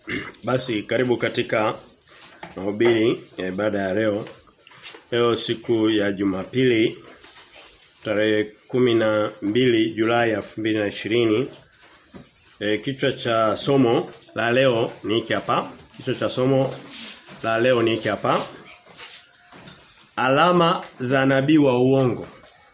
Basi karibu katika mahubiri ya ibada ya leo. Leo siku ya Jumapili tarehe kumi na mbili Julai elfu mbili na ishirini e, kichwa cha somo la leo ni hiki hapa. Kichwa cha somo la leo ni hiki hapa. Alama za nabii wa uongo.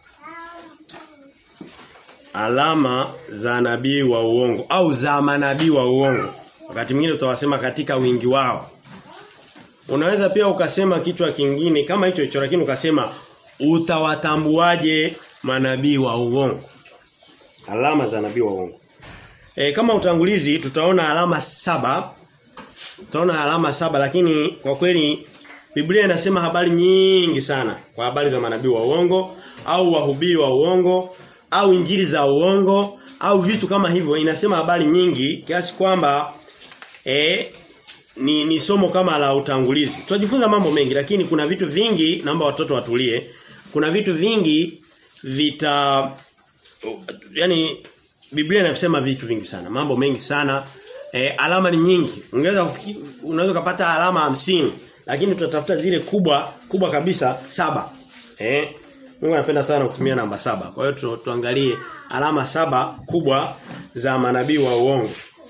Alama za nabii wa uongo au za manabii wa uongo. Wakati mwingine tutawasema katika wingi wao. Unaweza pia ukasema kichwa kingine kama hicho hicho lakini ukasema utawatambuaje manabii wa uongo. Alama za nabii wa uongo. E, kama utangulizi tutaona alama saba. Tutaona alama saba lakini kwa kweli Biblia inasema habari nyingi sana kwa habari za manabii wa uongo au wahubiri wa uongo au injili za uongo au vitu kama hivyo inasema habari nyingi kiasi kwamba eh ni, ni somo kama la utangulizi. Tutajifunza mambo mengi lakini kuna vitu vingi naomba watoto watulie. Kuna vitu vingi vita yani Biblia inasema vitu vingi sana, mambo mengi sana. E, alama ni nyingi. Ungeweza unaweza kupata alama hamsini lakini tutatafuta zile kubwa kubwa kabisa saba. Eh? Mungu anapenda sana kutumia namba saba. Kwa hiyo tu, tuangalie alama saba kubwa za manabii wa uongo.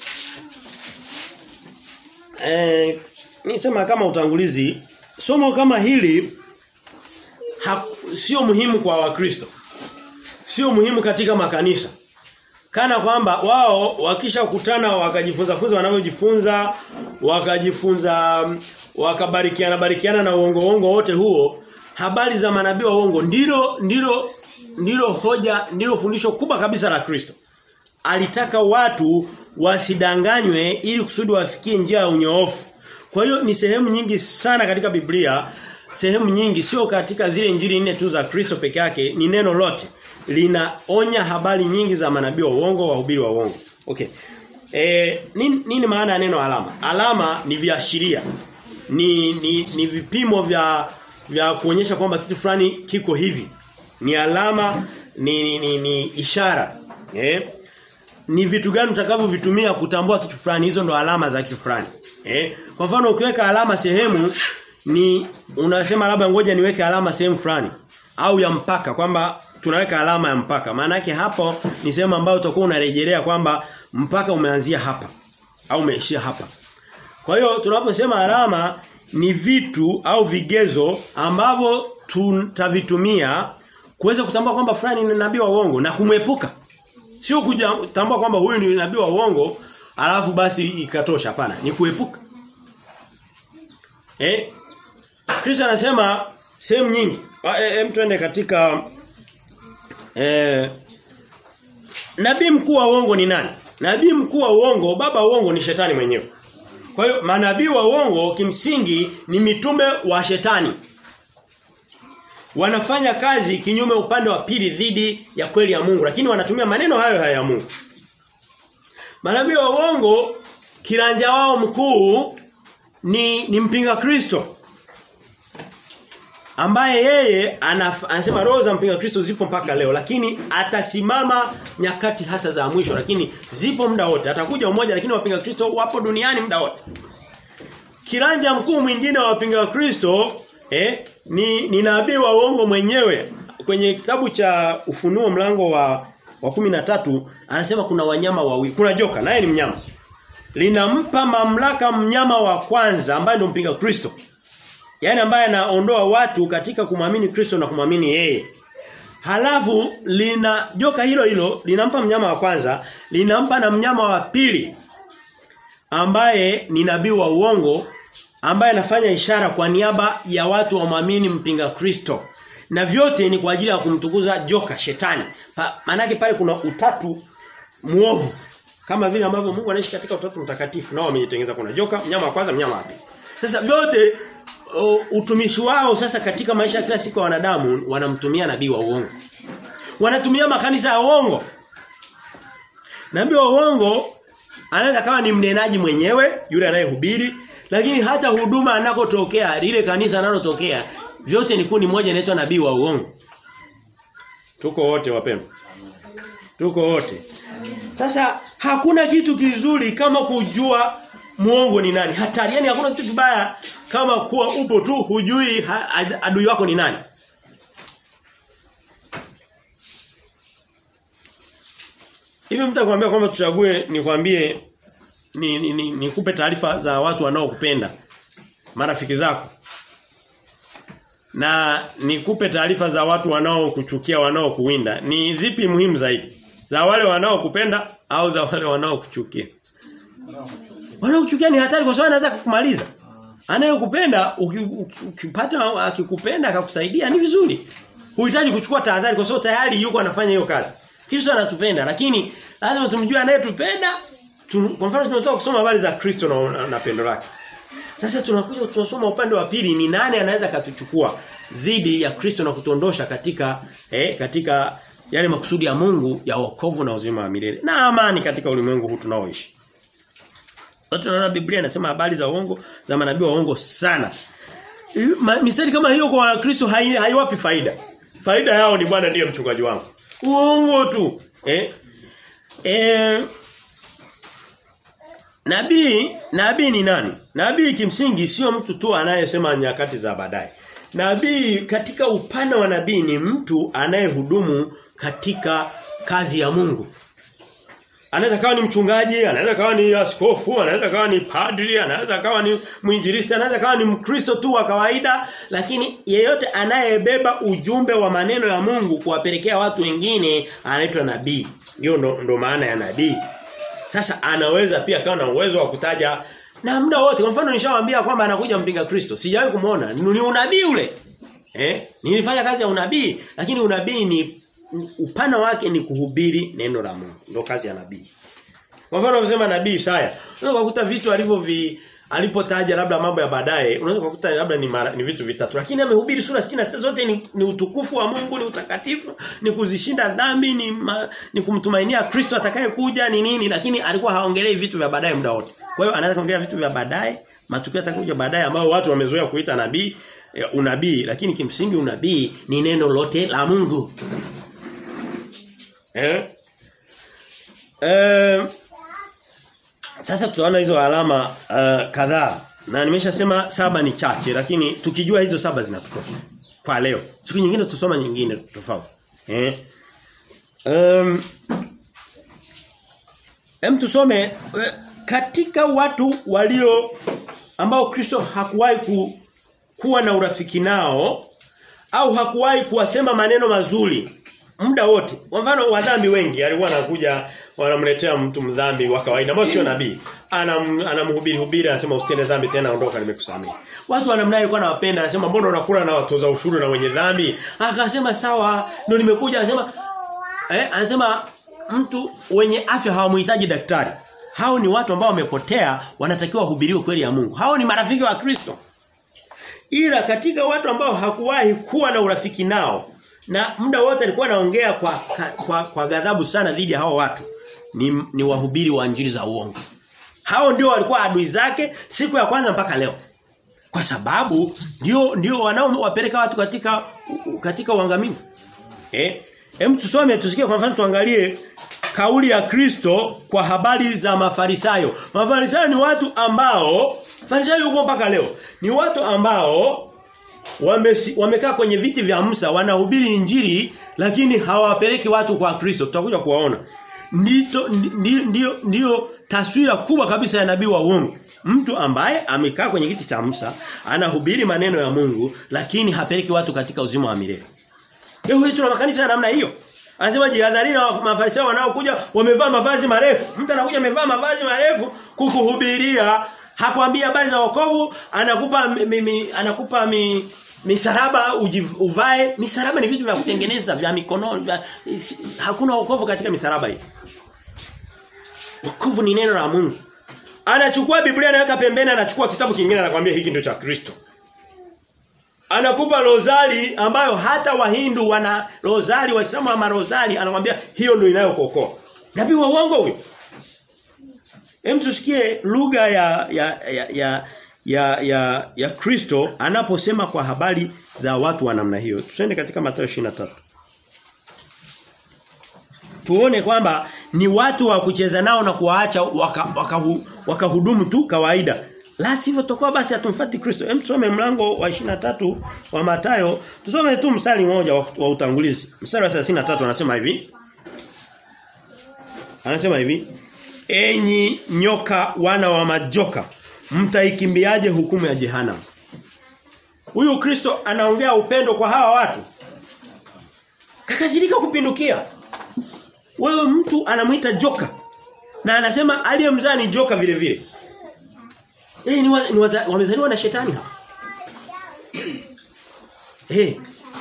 Eh, nisema kama utangulizi, somo kama hili sio muhimu kwa Wakristo. Sio muhimu katika makanisa. Kana kwamba wao wakishakutana wakajifunza funza wanavyojifunza, wakajifunza wakabarikiana barikiana na uongo uongo wote huo, habari za manabii wa uongo ndilo ndilo ndilo hoja ndilo fundisho kubwa kabisa la Kristo. Alitaka watu wasidanganywe ili kusudi wafikie njia ya unyoofu. Kwa hiyo ni sehemu nyingi sana katika Biblia, sehemu nyingi sio katika zile injili nne tu za Kristo peke yake, ni neno lote linaonya habari nyingi za manabii wa uongo, wahubiri wa uongo. Okay. E, nini, nini maana ya neno alama? Alama ni viashiria. Ni, ni ni vipimo vya vya kuonyesha kwamba kitu fulani kiko hivi. Ni alama, ni ni, ni, ni ishara. Eh? Ni vitu gani utakavyovitumia kutambua kitu fulani? Hizo ndo alama za kitu fulani. Eh? Kwa mfano ukiweka alama sehemu ni unasema labda ngoja niweke alama sehemu fulani au ya mpaka kwamba tunaweka alama ya mpaka. Maana yake hapo ni sehemu ambayo utakuwa unarejelea kwamba mpaka umeanzia hapa au umeishia hapa. Kwa hiyo tunaposema alama ni vitu au vigezo ambavyo tutavitumia kuweza kutambua kwamba fulani ni nabii wa uongo na kumwepuka. Sio kutambua kwamba huyu ni nabii wa uongo alafu basi ikatosha hapana, ni kuepuka. Eh? Kristo anasema sehemu nyingi. Hem e, twende katika Eh, nabii mkuu wa uongo ni nani? Nabii mkuu wa uongo, baba wa uongo ni shetani mwenyewe. Kwa hiyo manabii wa uongo kimsingi ni mitume wa shetani. Wanafanya kazi kinyume upande wa pili dhidi ya kweli ya Mungu, lakini wanatumia maneno hayo hayo ya Mungu. Manabii wa uongo kiranja wao mkuu ni ni mpinga Kristo ambaye yeye anaf, anasema roho za mpinga Kristo zipo mpaka leo lakini atasimama nyakati hasa za mwisho lakini zipo muda wote atakuja mmoja lakini wapinga Kristo wapo duniani muda wote kiranja mkuu mwingine wa wapinga Kristo eh, ni, ni nabii wa uongo mwenyewe kwenye kitabu cha ufunuo mlango wa wa tatu anasema kuna wanyama wawili kuna joka naye ni mnyama linampa mamlaka mnyama wa kwanza ambaye ndio mpinga Kristo Yaani ambaye anaondoa watu katika kumwamini Kristo na kumwamini yeye. Halafu lina joka hilo hilo linampa mnyama wa kwanza, linampa na mnyama wa pili ambaye ni nabii wa uongo ambaye anafanya ishara kwa niaba ya watu wamwamini mpinga Kristo. Na vyote ni kwa ajili ya kumtukuza joka shetani. Pa, manake pale kuna utatu muovu. Kama vile ambavyo Mungu anaishi katika utatu mtakatifu nao wamejitengeneza kuna joka, mnyama wa kwanza, mnyama wa pili. Sasa vyote uh, utumishi wao sasa katika maisha ya kila siku ya wanadamu wanamtumia nabii wa uongo. Wanatumia makanisa ya uongo. Nabii wa uongo anaweza kama ni mnenaji mwenyewe yule anayehubiri lakini hata huduma anakotokea lile kanisa analotokea vyote ni kundi moja inaitwa nabii wa uongo. Tuko wote wapendwa. Tuko wote. Sasa hakuna kitu kizuri kama kujua muongo ni nani. Hatari yani hakuna kitu kibaya kama kuwa upo tu hujui ha, adui wako ni nani. Hivi mtu akwambia kwamba tuchague nikwambie ni nikupe ni, ni, ni taarifa za watu wanaokupenda marafiki zako na nikupe taarifa za watu wanaokuchukia wanaokuwinda ni zipi muhimu zaidi za wale wanaokupenda au za wale wanaokuchukia wanaokuchukia ni hatari kwa sababu anaweza kukumaliza anayekupenda ukipata akikupenda akakusaidia ni vizuri huhitaji kuchukua tahadhari kwa sababu tayari yuko anafanya hiyo kazi Kristo anatupenda lakini lazima tumjue anayetupenda kwa mfano tunatoka kusoma habari za Kristo na, na, na pendo lake sasa tunakuja tunasoma upande wa pili ni nani anaweza katuchukua dhidi ya Kristo na kutuondosha katika eh, katika yale makusudi ya Mungu ya wokovu na uzima wa milele na amani katika ulimwengu huu tunaoishi. Watu tunaona Biblia inasema habari za uongo za manabii wa uongo sana. Mistari kama hiyo kwa Kristo haiwapi hai faida. Faida yao ni Bwana ndiye mchungaji wangu. Uongo tu. Eh? Eh Nabii, nabii ni nani? Nabii kimsingi sio mtu tu anayesema nyakati za baadaye. Nabii katika upana wa nabii ni mtu anayehudumu katika kazi ya Mungu. Anaweza kawa ni mchungaji, anaweza kawa ni askofu, anaweza kawa ni padri, anaweza kawa ni mwinjilisti, anaweza kawa ni mkristo tu wa kawaida, lakini yeyote anayebeba ujumbe wa maneno ya Mungu kuwapelekea watu wengine anaitwa nabii. Hiyo ndo, ndo maana ya nabii. Sasa anaweza pia kawa na uwezo wa kutaja na muda wote. Kwa mfano nishawaambia kwamba anakuja mpinga Kristo. Sijawahi kumuona. Ni unabii ule. Eh? Nilifanya kazi ya unabii, lakini unabii ni upana wake ni kuhubiri neno la Mungu. Ndio kazi ya nabii. Kwa mfano unasema nabii Isaya, unaweza kukuta vitu alivyo vi alipotaja labda mambo ya baadaye, unaweza kukuta labda ni, mara, ni vitu vitatu. Lakini amehubiri sura 66 zote ni, ni utukufu wa Mungu, ni utakatifu, ni kuzishinda dhambi, ni ma, ni kumtumainia Kristo atakayekuja ni nini, lakini alikuwa haongelei vitu vya baadaye muda wote. Kwa hiyo anaweza kuongelea vitu vya baadaye, matukio yatakuja baadaye ambao watu wamezoea kuita nabii, e, unabii, lakini kimsingi unabii ni neno lote la Mungu. Eh? Eh sasa tutaona hizo alama uh, kadhaa. Na nimeshasema saba ni chache lakini tukijua hizo saba zinatutosha. Kwa leo. Siku nyingine tusoma nyingine tofauti. Eh? Um, Hem tusome katika watu walio ambao Kristo hakuwahi ku, kuwa na urafiki nao au hakuwahi kuwasema maneno mazuri muda wote. Kwa mfano wadhambi wengi alikuwa anakuja wanamletea mtu mdhambi wa kawaida ambao sio nabii. Anam, anamhubiri hubiri anasema usitende dhambi tena ondoka nimekusamehe. Watu wanamna alikuwa anawapenda anasema mbona unakula na watoza ushuru na wenye dhambi? Akasema sawa ndio nimekuja anasema eh anasema mtu wenye afya hawamhitaji daktari. Hao ni watu ambao wamepotea wanatakiwa wahubiriwe kweli ya Mungu. Hao ni marafiki wa Kristo. Ila katika watu ambao hakuwahi kuwa na urafiki nao na muda wote alikuwa anaongea kwa, kwa kwa ghadhabu sana dhidi ya hao watu ni, ni wahubiri wa injili za uongo. Hao ndio walikuwa adui zake siku ya kwanza mpaka leo. Kwa sababu ndio ndio wanaowapeleka watu katika katika uangamivu. Eh? Hem tusome tusikie kwa mfano tuangalie kauli ya Kristo kwa habari za Mafarisayo. Mafarisayo ni watu ambao Farisayo yuko mpaka leo. Ni watu ambao wamekaa wame kwenye viti vya Musa wanahubiri injili lakini hawapeleki watu kwa Kristo. Tutakuja kuwaona. Ndio ndio ndio taswira kubwa kabisa ya nabii wa uongo. Mtu ambaye amekaa kwenye kiti cha Musa anahubiri maneno ya Mungu lakini hapeleki watu katika uzima wa milele. Leo hii tuna makanisa ya namna hiyo. Anasema jihadharini na mafarisayo wanaokuja wamevaa mavazi marefu. Mtu anakuja amevaa mavazi marefu kukuhubiria, hakwambia habari za wokovu, anakupa mi, mi, anakupa mi, misaraba uvae. Misaraba ni vitu vya kutengeneza vya mikono, vya, hakuna wokovu katika misaraba hii. Wokovu ni neno la Mungu. Anachukua Biblia anaweka pembeni anachukua kitabu kingine anakuambia hiki ndio cha Kristo. Anakupa rozali ambayo hata Wahindu wana rozali Waislamu wa marozali anakuambia hiyo ndio inayokuokoa. Nabii wa uongo huyo. Hem tusikie lugha ya ya ya ya ya ya, ya Kristo anaposema kwa habari za watu wa namna hiyo. Tusende katika Mathayo 23. Tuone kwamba ni watu wa kucheza nao na kuwaacha waka, waka, wakahudumu tu kawaida. La sivyo tutakuwa basi hatumfuati Kristo. Hem tusome mlango wa 23 wa Mathayo. Tusome tu mstari mmoja wa, wa utangulizi. Mstari wa 33 anasema hivi. Anasema hivi. Enyi nyoka wana wa majoka, mtaikimbiaje hukumu ya jehanamu? Huyu Kristo anaongea upendo kwa hawa watu. Kakazirika kupindukia. Wewe mtu anamuita joka. Na anasema aliyemzaa ni joka vile vile. Eh ni, wa, ni waza, wamezaliwa na shetani hapa. Eh.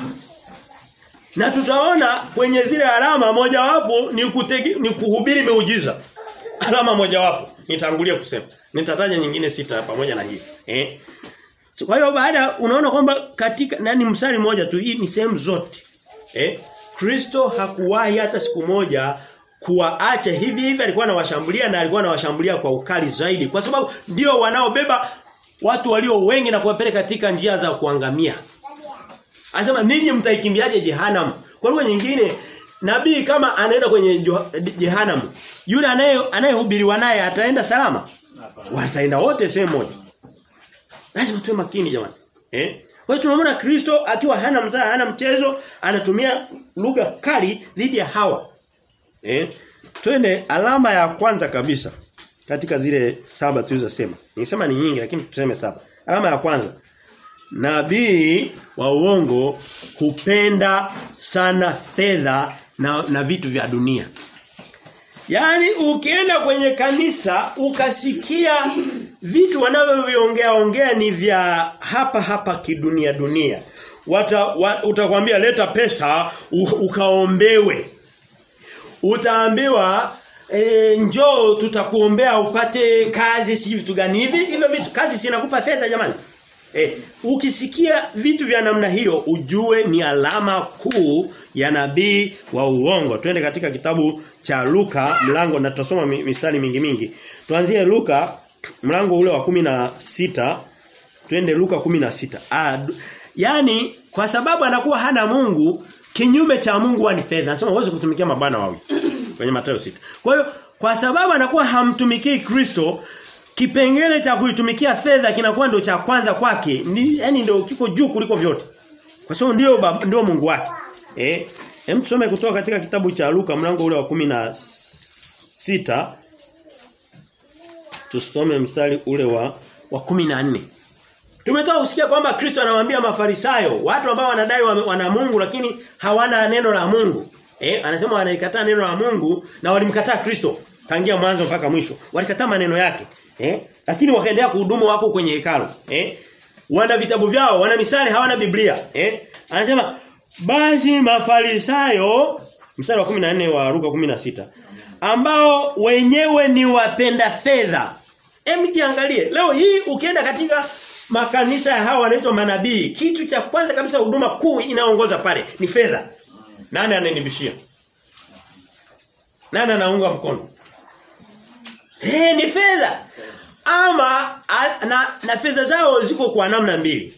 Na tutaona kwenye zile alama mojawapo ni kutegi, ni kuhubiri miujiza. Alama mojawapo nitangulia kusema. Nitataja nyingine sita pamoja na hii. Eh. So, kwa hiyo baada unaona kwamba katika nani msali mmoja tu hii ni sehemu zote. Eh? Kristo hakuwahi hata siku moja kuwaacha hivi hivi alikuwa anawashambulia na alikuwa anawashambulia kwa ukali zaidi kwa sababu ndio wanaobeba watu walio wengi na kuwapeleka katika njia za kuangamia. Anasema ninyi mtaikimbiaje jehanamu? Kwa lugha nyingine nabii kama anaenda kwenye jehanamu yule anaye anayehubiriwa naye ataenda salama? Wataenda wote sehemu moja. Lazima tuwe makini jamani. Eh? Kwa hiyo tunamwona Kristo akiwa hana mzaa, hana mchezo, anatumia lugha kali dhidi ya hawa. Eh? Twende alama ya kwanza kabisa katika zile saba tulizosema. Nisema ni nyingi lakini tuseme saba. Alama ya kwanza. Nabii wa uongo hupenda sana fedha na, na vitu vya dunia. Yaani ukienda kwenye kanisa ukasikia vitu wanavyoviongea ongea ni vya hapa hapa kidunia dunia. Wata, wa, utakwambia leta pesa u, ukaombewe. Utaambiwa e, njoo tutakuombea upate kazi si vitu gani hivi hivyo vitu kazi sinakupa fedha jamani. E, ukisikia vitu vya namna hiyo ujue ni alama kuu ya nabii wa uongo. Twende katika kitabu cha Luka mlango na tutasoma mistari mingi mingi. Tuanzie Luka mlango ule wa kumi na sita twende Luka kumi na sita Ah, yani kwa sababu anakuwa hana Mungu kinyume cha Mungu ni fedha. Anasema uweze kutumikia mabwana wawili kwenye Mathayo sita Kwa hiyo kwa sababu anakuwa hamtumikii Kristo kipengele cha kuitumikia fedha kinakuwa ndio cha kwanza kwake. Ni yani ndio kiko juu kuliko vyote. Kwa sababu ndio ndio Mungu wake. Eh? Hem tusome kutoka katika kitabu cha Luka mlango ule wa kumi na sita Tusome mstari ule wa wa 14. Tumetoka kusikia kwamba Kristo anawaambia Mafarisayo, watu ambao wanadai wana Mungu lakini hawana neno la Mungu. Eh, anasema wanaikataa neno la Mungu na walimkataa Kristo tangia mwanzo mpaka mwisho. Walikataa maneno yake. Eh? Lakini wakaendelea kuhudumu wako kwenye hekalu. Eh? Wana vitabu vyao, wana misali, hawana Biblia. Eh? Anasema basi Mafarisayo mstari wa 14 wa Luka 16 ambao wenyewe ni wapenda fedha. Hem jiangalie. Leo hii ukienda katika makanisa ya hawa wanaitwa manabii, kitu cha kwanza kabisa huduma kuu inaongoza pale ni fedha. Nani ananibishia? Nani anaunga mkono? Eh ni fedha. Ama a, na, na fedha zao ziko kwa namna mbili.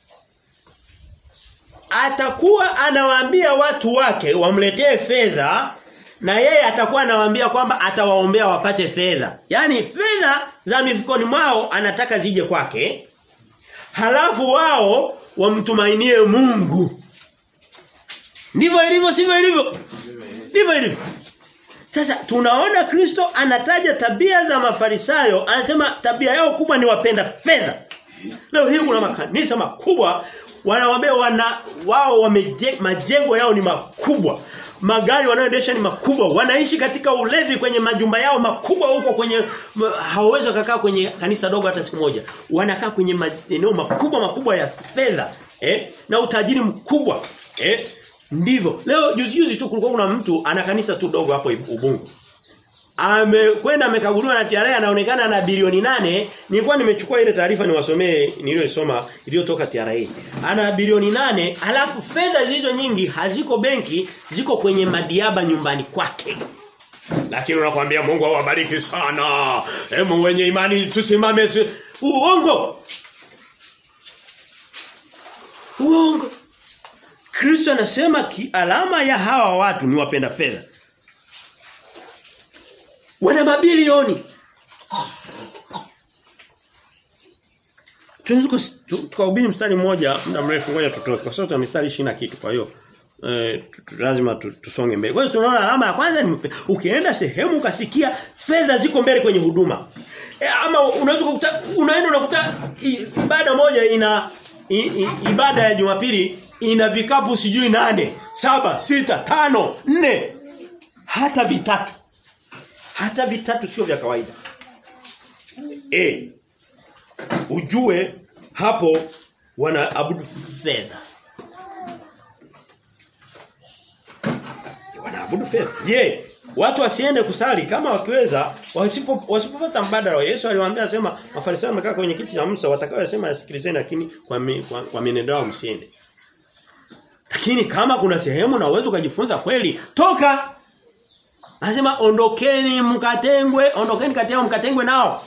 Atakuwa anawaambia watu wake wamletee fedha na yeye atakuwa anawaambia kwamba atawaombea wapate fedha. Yaani fedha za mifukoni mwao anataka zije kwake. Halafu wao wamtumainie Mungu. Ndivyo ilivyo sivyo ilivyo? Ndivyo ilivyo. Sasa tunaona Kristo anataja tabia za Mafarisayo, anasema tabia yao kubwa ni wapenda fedha. Leo hii kuna makanisa makubwa wanawaambia wana wao wameje, majengo yao ni makubwa. Magari wanayoendesha ni makubwa. Wanaishi katika ulevi kwenye majumba yao makubwa huko kwenye hawawezi kukaa kwenye kanisa dogo hata siku moja. Wanakaa kwenye maeneo makubwa makubwa ya fedha, eh? Na utajiri mkubwa, eh? Ndivyo. Leo juzi juzi tu kulikuwa kuna mtu ana kanisa tu dogo hapo Ubungo. Amekwenda amekaguliwa na TRA anaonekana na bilioni nane Nilikuwa nimechukua ile taarifa niwasomee niliyosoma iliyotoka TRA. Ana bilioni nane alafu fedha zilizo nyingi haziko benki, ziko kwenye madiaba nyumbani kwake. Lakini unakwambia Mungu awabariki sana. Hebu wenye imani tusimame si... uongo. Uongo. Kristo anasema alama ya hawa watu ni wapenda fedha. Wana mabilioni. tunaweza tukahubiri mstari mmoja muda mrefu ngoja tutoke kwa sababu tuna mistari 20 na kitu kwa hiyo eh, lazima tusonge mbele. Kwa hiyo tunaona alama ya kwanza ni ukienda sehemu ukasikia fedha ziko mbele kwenye huduma. E, ama unaweza kukuta unaenda unakuta ibada moja ina i, i, ibada ya Jumapili ina vikapu sijui nane, saba, sita, tano, nne hata vitatu. Hata vitatu sio vya kawaida. Eh ujue hapo wanaabudu fedha. Wanaabudu fedha. Je, watu wasiende kusali kama wakiweza wasipo wasipopata mbadala Yesu aliwaambia sema mafarisayo wamekaa kwenye kiti cha Musa watakayosema yasikilizeni lakini kwa mi, kwa, kwa mienendo yao msiende. Lakini kama kuna sehemu na uwezo kujifunza kweli toka Anasema ondokeni mkatengwe, ondokeni kati yao mkatengwe nao.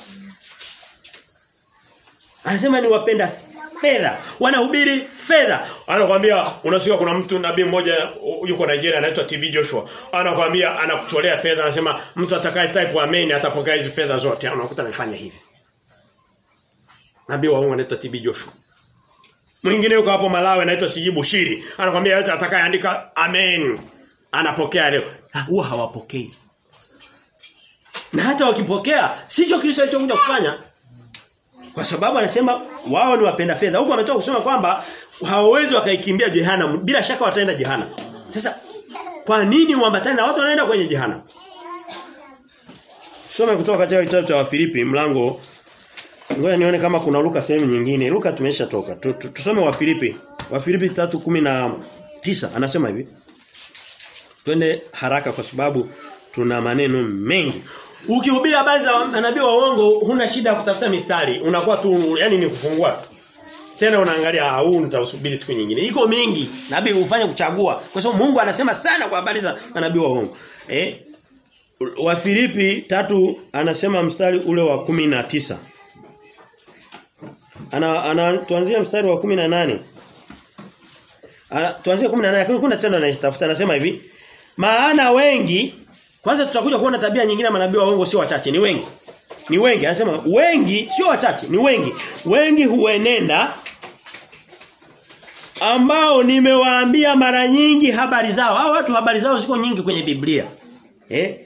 Anasema ni wapenda fedha. Wanahubiri fedha. Anakuambia unasikia kuna mtu nabii mmoja yuko Nigeria anaitwa TB Joshua. Anakuambia anakucholea fedha anasema mtu atakaye type amen atapokea hizi fedha zote. Unakuta amefanya hivi. Nabii wa Mungu anaitwa TB Joshua. Mwingine yuko hapo Malawi anaitwa Sijibu Shiri. Anakuambia yote atakayeandika amen anapokea leo. Huwa hawapokei. Na hata wakipokea sicho Kristo alichokuja kufanya. Kwa sababu anasema wao ni wapenda fedha. Huko ametoka kusema kwamba hawawezi wakaikimbia jehanamu. Bila shaka wataenda jehanamu. Sasa kwa nini uambatane na watu wanaenda kwenye jehanamu? Soma kutoka katika kitabu cha Wafilipi mlango Ngoja nione kama kuna Luka sehemu nyingine. Luka tumeshatoka. Tusome Wafilipi. Wafilipi 3:19 anasema hivi. Twende haraka kwa sababu tuna maneno mengi. Ukihubiri habari za manabii wa uongo huna shida ya kutafuta mistari, unakuwa tu yani ni kufungua. Tena unaangalia ah huu nitausubiri siku nyingine. Iko mingi, nabii ufanye kuchagua. Kwa sababu Mungu anasema sana kwa habari za manabii wa uongo. Eh? Wa Filipi tatu anasema mstari ule wa 19. Ana ana tuanzie mstari wa 18. Ana tuanzie 18 lakini kuna tena anayetafuta anasema hivi. Maana wengi kwanza tutakuja kuona tabia nyingine manabii wa uongo sio wachache, ni wengi. Ni wengi, anasema wengi sio wachache, ni wengi. Wengi huenenda ambao nimewaambia mara nyingi habari zao. Hao watu habari zao ziko nyingi kwenye Biblia. Eh?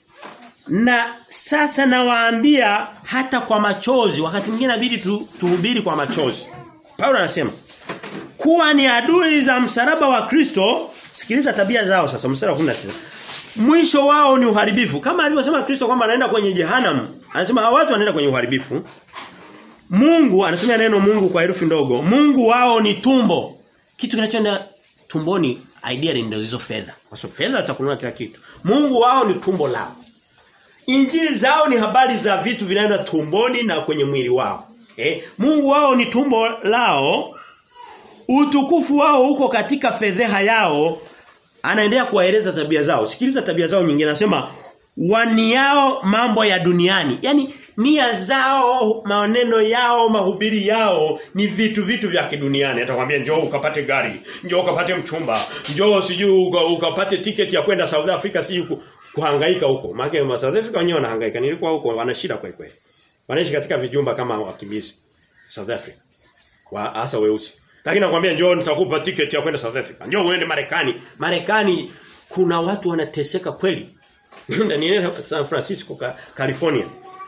Na sasa nawaambia hata kwa machozi, wakati mwingine inabidi tu, tuhubiri kwa machozi. Paulo anasema kuwa ni adui za msalaba wa Kristo, sikiliza tabia zao sasa mstari wa 19 mwisho wao ni uharibifu. Kama alivyosema Kristo kwamba anaenda kwenye jehanamu, anasema hawa watu wanaenda kwenye uharibifu. Mungu anatumia neno Mungu kwa herufi ndogo. Mungu wao ni tumbo. Kitu kinachoenda tumboni ideally ndio hizo fedha. Kwa sababu fedha zitakununua kila kitu. Mungu wao ni tumbo lao. Injili zao ni habari za vitu vinaenda tumboni na kwenye mwili wao. Eh, Mungu wao ni tumbo lao. Utukufu wao uko katika fedheha yao anaendelea kuwaeleza tabia zao. Sikiliza tabia zao nyingine anasema waniao mambo ya duniani. Yaani nia zao, maneno yao, mahubiri yao ni vitu vitu vya kiduniani. Atakwambia njoo ukapate gari, njoo ukapate mchumba, njoo sijui ukapate tiketi ya kwenda South Africa sijui kuhangaika huko. Maana South Africa wenyewe wanahangaika. Nilikuwa huko wana shida kweli kweli. Wanaishi katika vijumba kama wakimbizi South Africa. Wa hasa weusi. Lakini nakwambia njoo nitakupa tiketi ya kwenda South Africa. Njoo uende Marekani. Marekani kuna watu wanateseka kweli. Nienda San Francisco, California.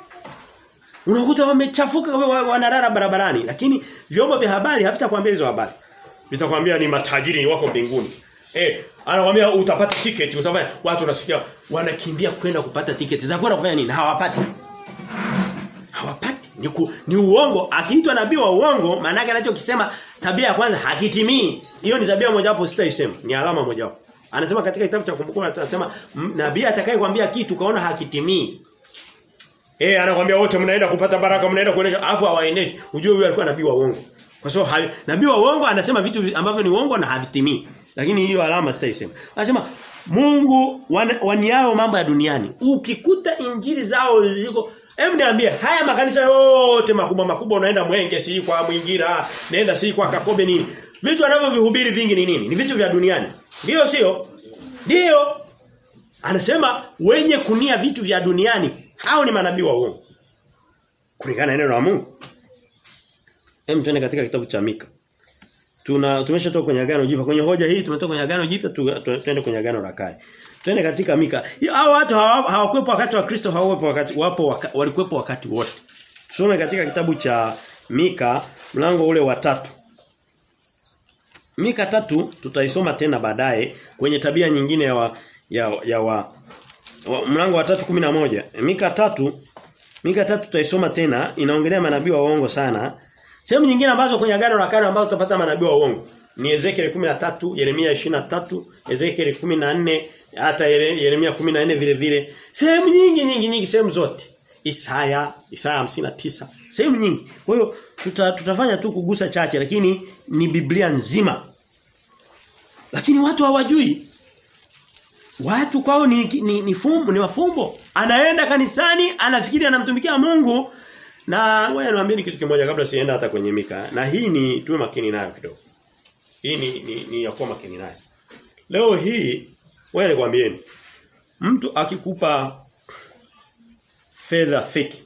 Unakuta wamechafuka wanalala barabarani lakini vyombo vya habari havitakwambia hizo habari. Vitakwambia ni matajiri ni wako mbinguni. Eh, anakuambia utapata tiketi, utafanya watu unasikia wanakimbia kwenda kupata tiketi. Za kwenda kufanya nini? Hawapati. Hawapati. Ni, ku, ni uongo. Akiitwa nabii wa uongo, maana yake anachokisema tabia ya kwanza hakitimii. Hiyo ni tabia moja wapo sitaisema. Ni alama moja wapo. Anasema katika kitabu cha kumbukumbu anasema nabii atakayekwambia kitu kaona hakitimii. Eh anakuambia wote mnaenda kupata baraka mnaenda kuonesha afu hawaendeshi. Ujue huyu alikuwa nabii wa uongo. Kwa sababu nabii wa uongo anasema vitu ambavyo ni uongo na havitimii. Lakini hiyo alama sitaisema. Anasema Mungu wan, waniao mambo ya duniani. Ukikuta injili zao ziko Hebu niambie haya makanisa yote makubwa makubwa unaenda Mwenge si kwa Mwingira, naenda si kwa Kakobe nini? Vitu wanavyovihubiri vingi ni nini? Ni vitu vya duniani. Ndio sio? Ndio. Anasema wenye kunia vitu vya duniani hao ni manabii wa uongo. Kulingana na neno la Mungu. Hem tuende katika kitabu cha Mika. Tuna tumeshatoka kwenye agano jipya. Kwenye hoja hii tumetoka kwenye agano jipya tuende kwenye agano la kale. Twende katika Mika. Hao watu hawakuwepo wakati wa Kristo, hawakuwepo wakati wapo waka, walikuwepo wakati wote. Tusome katika kitabu cha Mika mlango ule wa tatu. Mika tatu tutaisoma tena baadaye kwenye tabia nyingine ya wa, ya, ya wa, wa mlango wa tatu kumi na moja Mika tatu Mika tatu tutaisoma tena inaongelea manabii wa uongo sana. Sehemu nyingine ambazo kwenye agano la kale ambazo tutapata manabii wa uongo ni Ezekiel 13, Yeremia 23, Ezekiel 14, hata Yeremia 14 vile vile. Sehemu nyingi nyingi nyingi sehemu zote. Isaya, Isaya 59, sehemu nyingi. Kwa hiyo tuta, tutafanya tu kugusa chache lakini ni Biblia nzima. Lakini watu hawajui. Watu kwao ni ni, ni fumbo, ni mafumbo. Anaenda kanisani, anafikiri anamtumikia Mungu na ngoja niwaambie kitu kimoja kabla sienda hata kwenye Mika. Na hii ni tuwe makini nayo kidogo. Hii ni ni, ni ya kuwa makini nayo. Leo hii wewe nikwambieni mtu akikupa fedha fake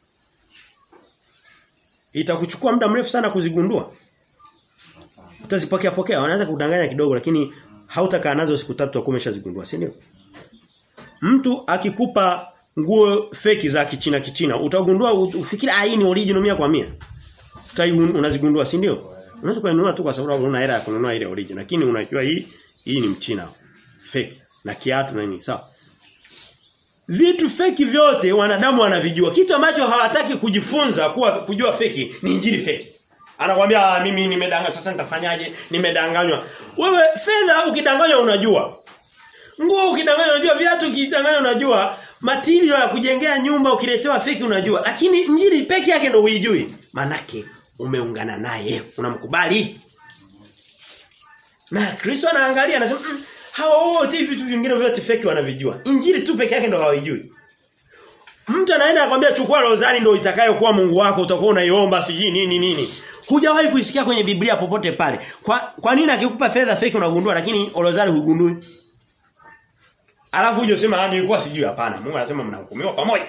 itakuchukua muda mrefu sana kuzigundua. Utazipokea pokea, wanaanza kudanganya kidogo lakini hautakaa nazo siku tatu au umeshazigundua, si ndio? Mtu akikupa nguo feki za kichina kichina, utagundua ufikiri ah hii ni original mia kwa mia. Utai unazigundua, si ndio? Unaweza kununua tu kwa sababu una hela ya kununua ile original, lakini unajua hii hii ni mchina fake na kiatu na nini, sawa? Vitu feki vyote wanadamu wanavijua. Kitu ambacho hawataki kujifunza kuwa kujua feki ni injili feki. Anakuambia ah, mimi nimedanganywa sasa nitafanyaje? Nimedanganywa. Wewe fedha ukidanganywa unajua. Nguo ukidanganywa unajua, viatu ukidanganywa unajua, material ya kujengea nyumba ukiletewa feki unajua. Lakini injili peke yake ndio huijui. Manake umeungana naye, unamkubali. Na Kristo anaangalia anasema mm, hao wote vitu vingine vyote feki wanavijua. Injili tu peke yake ndo hawajui. Mtu anaenda akwambia chukua rozari ndio itakayokuwa Mungu wako utakuwa unaiomba siji nini nini. Hujawahi kuisikia kwenye Biblia popote pale. Kwa kwa nini akikupa fedha feki unagundua lakini rozari hugundui? Alafu uje usema nilikuwa sijui hapana. Mungu anasema mnahukumiwa pamoja.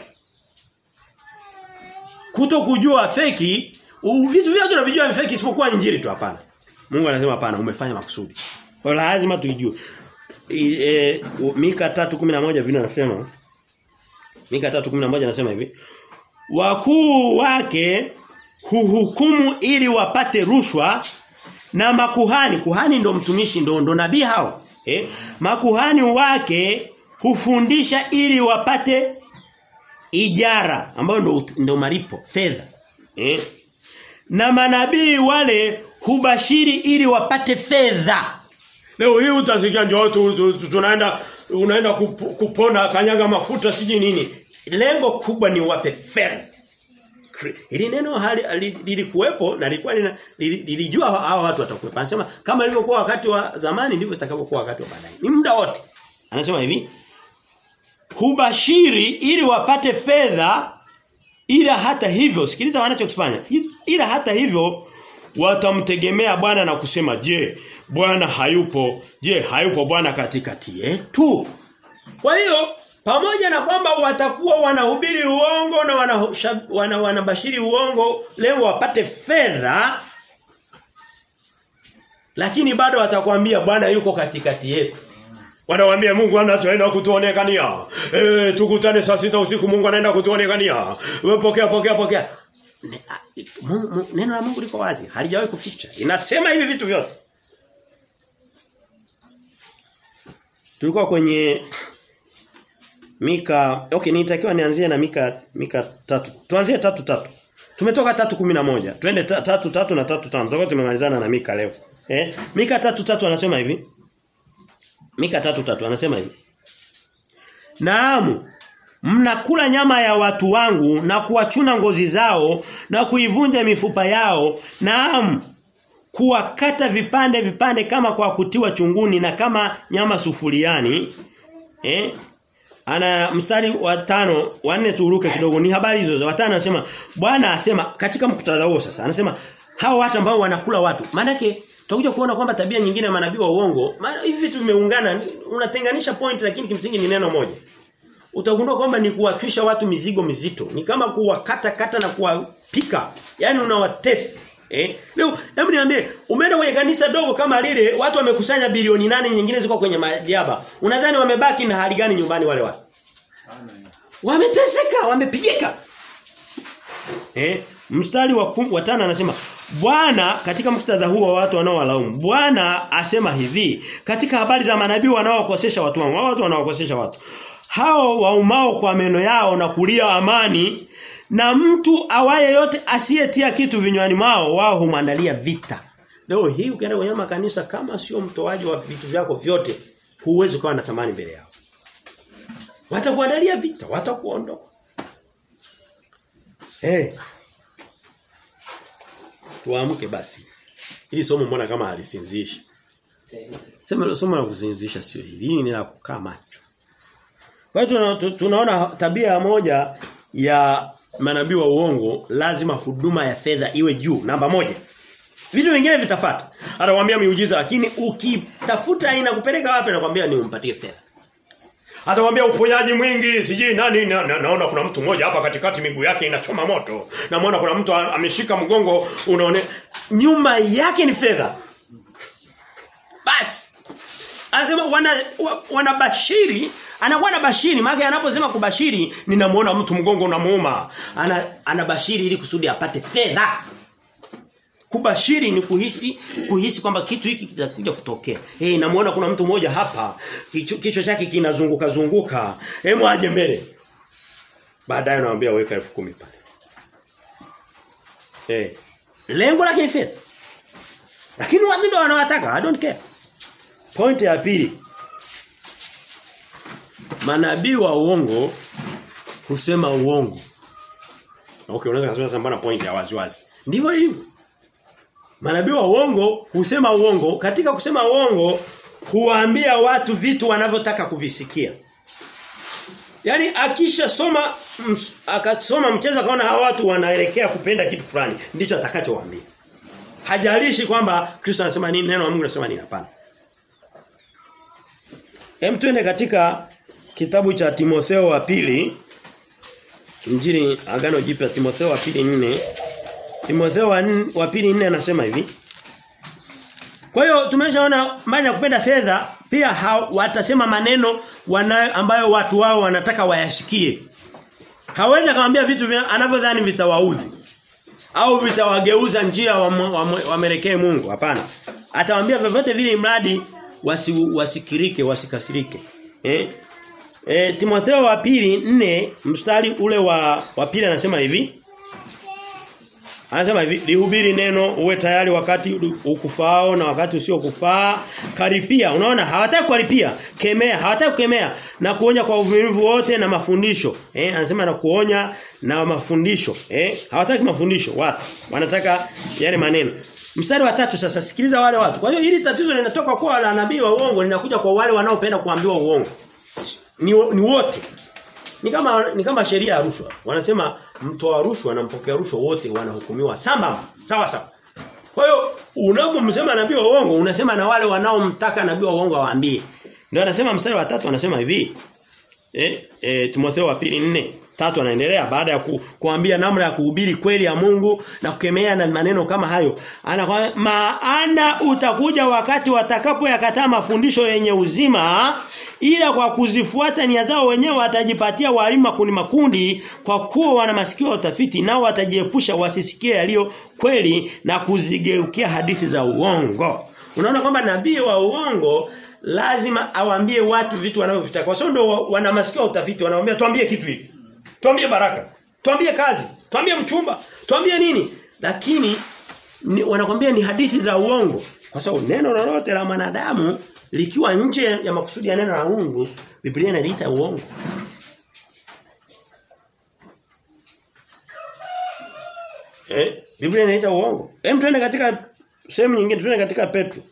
Kuto kujua feki, vitu vyote unavijua ni feki isipokuwa injili tu hapana. Mungu anasema hapana, umefanya makusudi. Kwa lazima tuijue. E, Mika 3:11 vile anasema Mika 3:11 anasema hivi Wakuu wake huhukumu ili wapate rushwa na makuhani kuhani ndo mtumishi ndo ndo nabii hao eh makuhani wake hufundisha ili wapate ijara ambayo ndo ndo malipo fedha eh na manabii wale hubashiri ili wapate fedha Leo hii utasikia njoo tu, tu, tu, tunaenda unaenda kup, kupona kanyaga mafuta siji nini. Lengo kubwa ni wape fedha. Ili neno hali lilikuwepo na lilikuwa lilijua hao watu watakuwepo. Anasema kama ilivyokuwa wakati wa zamani ndivyo itakavyokuwa wakati wa baadaye. Ni muda wote. Anasema hivi. Hubashiri ili wapate fedha ila hata hivyo sikiliza wanachokifanya. Ila hata hivyo watamtegemea Bwana na kusema je Bwana hayupo je hayupo Bwana katikati yetu kwa hiyo pamoja na kwamba watakuwa wanahubiri uongo na wanabashiri wana, wana uongo leo wapate fedha lakini bado watakwambia Bwana yuko katikati yetu Wanawaambia Mungu anaenda kutuonekania. Eh tukutane saa sita usiku Mungu anaenda kutuonekania. Wewe pokea pokea pokea. Neno la Mungu liko wazi, halijawahi kuficha. Inasema hivi vitu vyote. Tulikuwa kwenye Mika, okay nitakiwa nianzie na Mika Mika tatu. Tuanzie tatu tatu. Tumetoka tatu kumi na moja. Twende tatu tatu na tatu tano. Tutakuwa tumemalizana na Mika leo. Eh? Mika tatu tatu anasema hivi. Mika tatu tatu anasema hivi. Naam, mnakula nyama ya watu wangu na kuwachuna ngozi zao na kuivunja mifupa yao. Naam, kuwakata vipande vipande kama kwa kutiwa chunguni na kama nyama sufuriani. Eh? Ana mstari wa tano wa nne turuke kidogo ni habari hizo za watano anasema Bwana asema katika mkutadha huo sasa anasema hao watu ambao wanakula watu maana yake tutakuja kuona kwamba tabia nyingine ya manabii wa uongo maana hivi vitu vimeungana unatenganisha point lakini kimsingi ni neno moja utagundua kwamba ni kuwatwisha watu mizigo mizito ni kama kuwakata kata na kuwapika yani unawatesi Eh? Leo hebu niambie, umeenda kwenye kanisa dogo kama lile, watu wamekusanya bilioni nane nyingine ziko kwenye majaba. Unadhani wamebaki na hali gani nyumbani wale watu? Wameteseka, wamepigika. Eh? Mstari wa kum, wa tano anasema Bwana katika muktadha huu wa watu wanaowalaumu Bwana asema hivi katika habari za manabii wanaowakosesha watu wangu watu wanaowakosesha watu hao waumao kwa meno yao na kulia amani na mtu awaye yote asiyetia kitu vinywani mwao wao humwandalia vita leo hii ukienda kwenye makanisa kama sio mtoaji wa vitu vyako vyote huwezi kuwa na thamani mbele yao watakuandalia vita watakuondoa eh hey. Tuamke basi. Hili somo mbona kama halisinzishi? Sema somo la kusinzisha sio hili. Hili ni la kukaa macho. Kwa hiyo tunaona tabia moja ya manabii wa uongo lazima huduma ya fedha iwe juu namba moja. Vitu vingine vitafata. Atakwambia miujiza lakini ukitafuta inakupeleka wapi nakwambia ni umpatie fedha. Atakwambia uponyaji mwingi, sijui nani na, na, naona kuna mtu mmoja hapa katikati miguu yake inachoma moto. Namuona kuna mtu ameshika mgongo unaone nyuma yake ni fedha. Basi. Anasema wana wanabashiri anakuwa na bashiri maana anaposema kubashiri ninamuona mtu mgongo unamuuma. Ana anabashiri ili kusudi apate fedha. Kubashiri ni kuhisi kuhisi kwamba kitu hiki kitakuja kutokea. Eh hey, namuona kuna mtu mmoja hapa kichwa kicho chake kinazunguka zunguka. Hemu aje mbele. Baadaye anamwambia weka 10,000 pale. Eh. Hey. Lengo lake ni fedha. Lakini watu ndio wanawataka, I don't care. Point ya pili. Manabii wa uongo husema uongo. Okay, unaweza kusema sambana point ya wazi wazi. Ndivyo ilivyo. Manabii wa uongo husema uongo, katika kusema uongo huwaambia watu vitu wanavyotaka kuvisikia. Yaani akisha soma ms, akasoma mchezo akaona hawa watu wanaelekea kupenda kitu fulani, ndicho atakachowaambia. Hajalishi kwamba Kristo anasema nini, neno la Mungu linasema nini hapana. Hem tuende katika kitabu cha Timotheo wa pili Injili agano jipya Timotheo wa pili nne Timotheo wa, wa pili nne anasema hivi. Kwa hiyo tumeshaona mbali na kupenda fedha pia ha, watasema maneno wana, ambayo watu wao wanataka wayasikie. Hawezi akamwambia vitu anavyodhani vitawaudhi au vitawageuza njia wamelekee wa, wa, wa Mungu. Hapana. Atawaambia vyovyote vile mradi wasi, wasikirike, wasikasirike. Eh? E, Timotheo wa pili nne mstari ule wa wa pili anasema hivi. Anasema hivi, lihubiri neno uwe tayari wakati ukufao na wakati usiokufaa. Karipia, unaona hawataki kukaripia, kemea, hawataki kukemea na kuonya kwa uvumilivu wote na mafundisho. Eh, anasema na kuonya na mafundisho. Eh, hawataki mafundisho watu. Wanataka yale maneno. Mstari wa tatu sasa sikiliza wale watu. Kwa hiyo hili tatizo linatoka kwa wale nabii wa uongo linakuja kwa wale wanaopenda kuambiwa uongo. Ni, ni wote. Ni kama ni kama sheria ya rushwa. Wanasema mtoa rushwa na mpokea rushwa wote wanahukumiwa sambamba. Sawa sawa. Kwa hiyo unapomsema nabii wa uongo unasema na wale wanaomtaka nabii wa uongo awaambie. Ndio anasema mstari wa tatu anasema hivi. Eh, eh Timotheo wa pili nne tatu anaendelea baada ya ku, kuambia namna ya kuhubiri kweli ya Mungu na kukemea na maneno kama hayo. Anakwambia maana utakuja wakati watakapoyakataa mafundisho yenye uzima ila kwa kuzifuata nia zao wenyewe watajipatia walimu makundi makundi kwa kuwa wana masikio ya utafiti nao watajiepusha wasisikie yaliyo kweli na kuzigeukia hadithi za uongo. Unaona kwamba nabii wa uongo lazima awaambie watu vitu wanavyovitaka. Kwa sababu ndio wana masikio ya utafiti wanawaambia tuambie kitu hiki. Tuambie baraka. Tuambie kazi. Tuambie mchumba. Tuambie nini? Lakini ni, wanakwambia ni hadithi za uongo. Kwa sababu neno lolote la mwanadamu likiwa nje ya makusudi ya neno la Mungu, Biblia inaliita uongo. Eh, Biblia inaita uongo. Hem tuende katika sehemu nyingine, tuende katika Petro.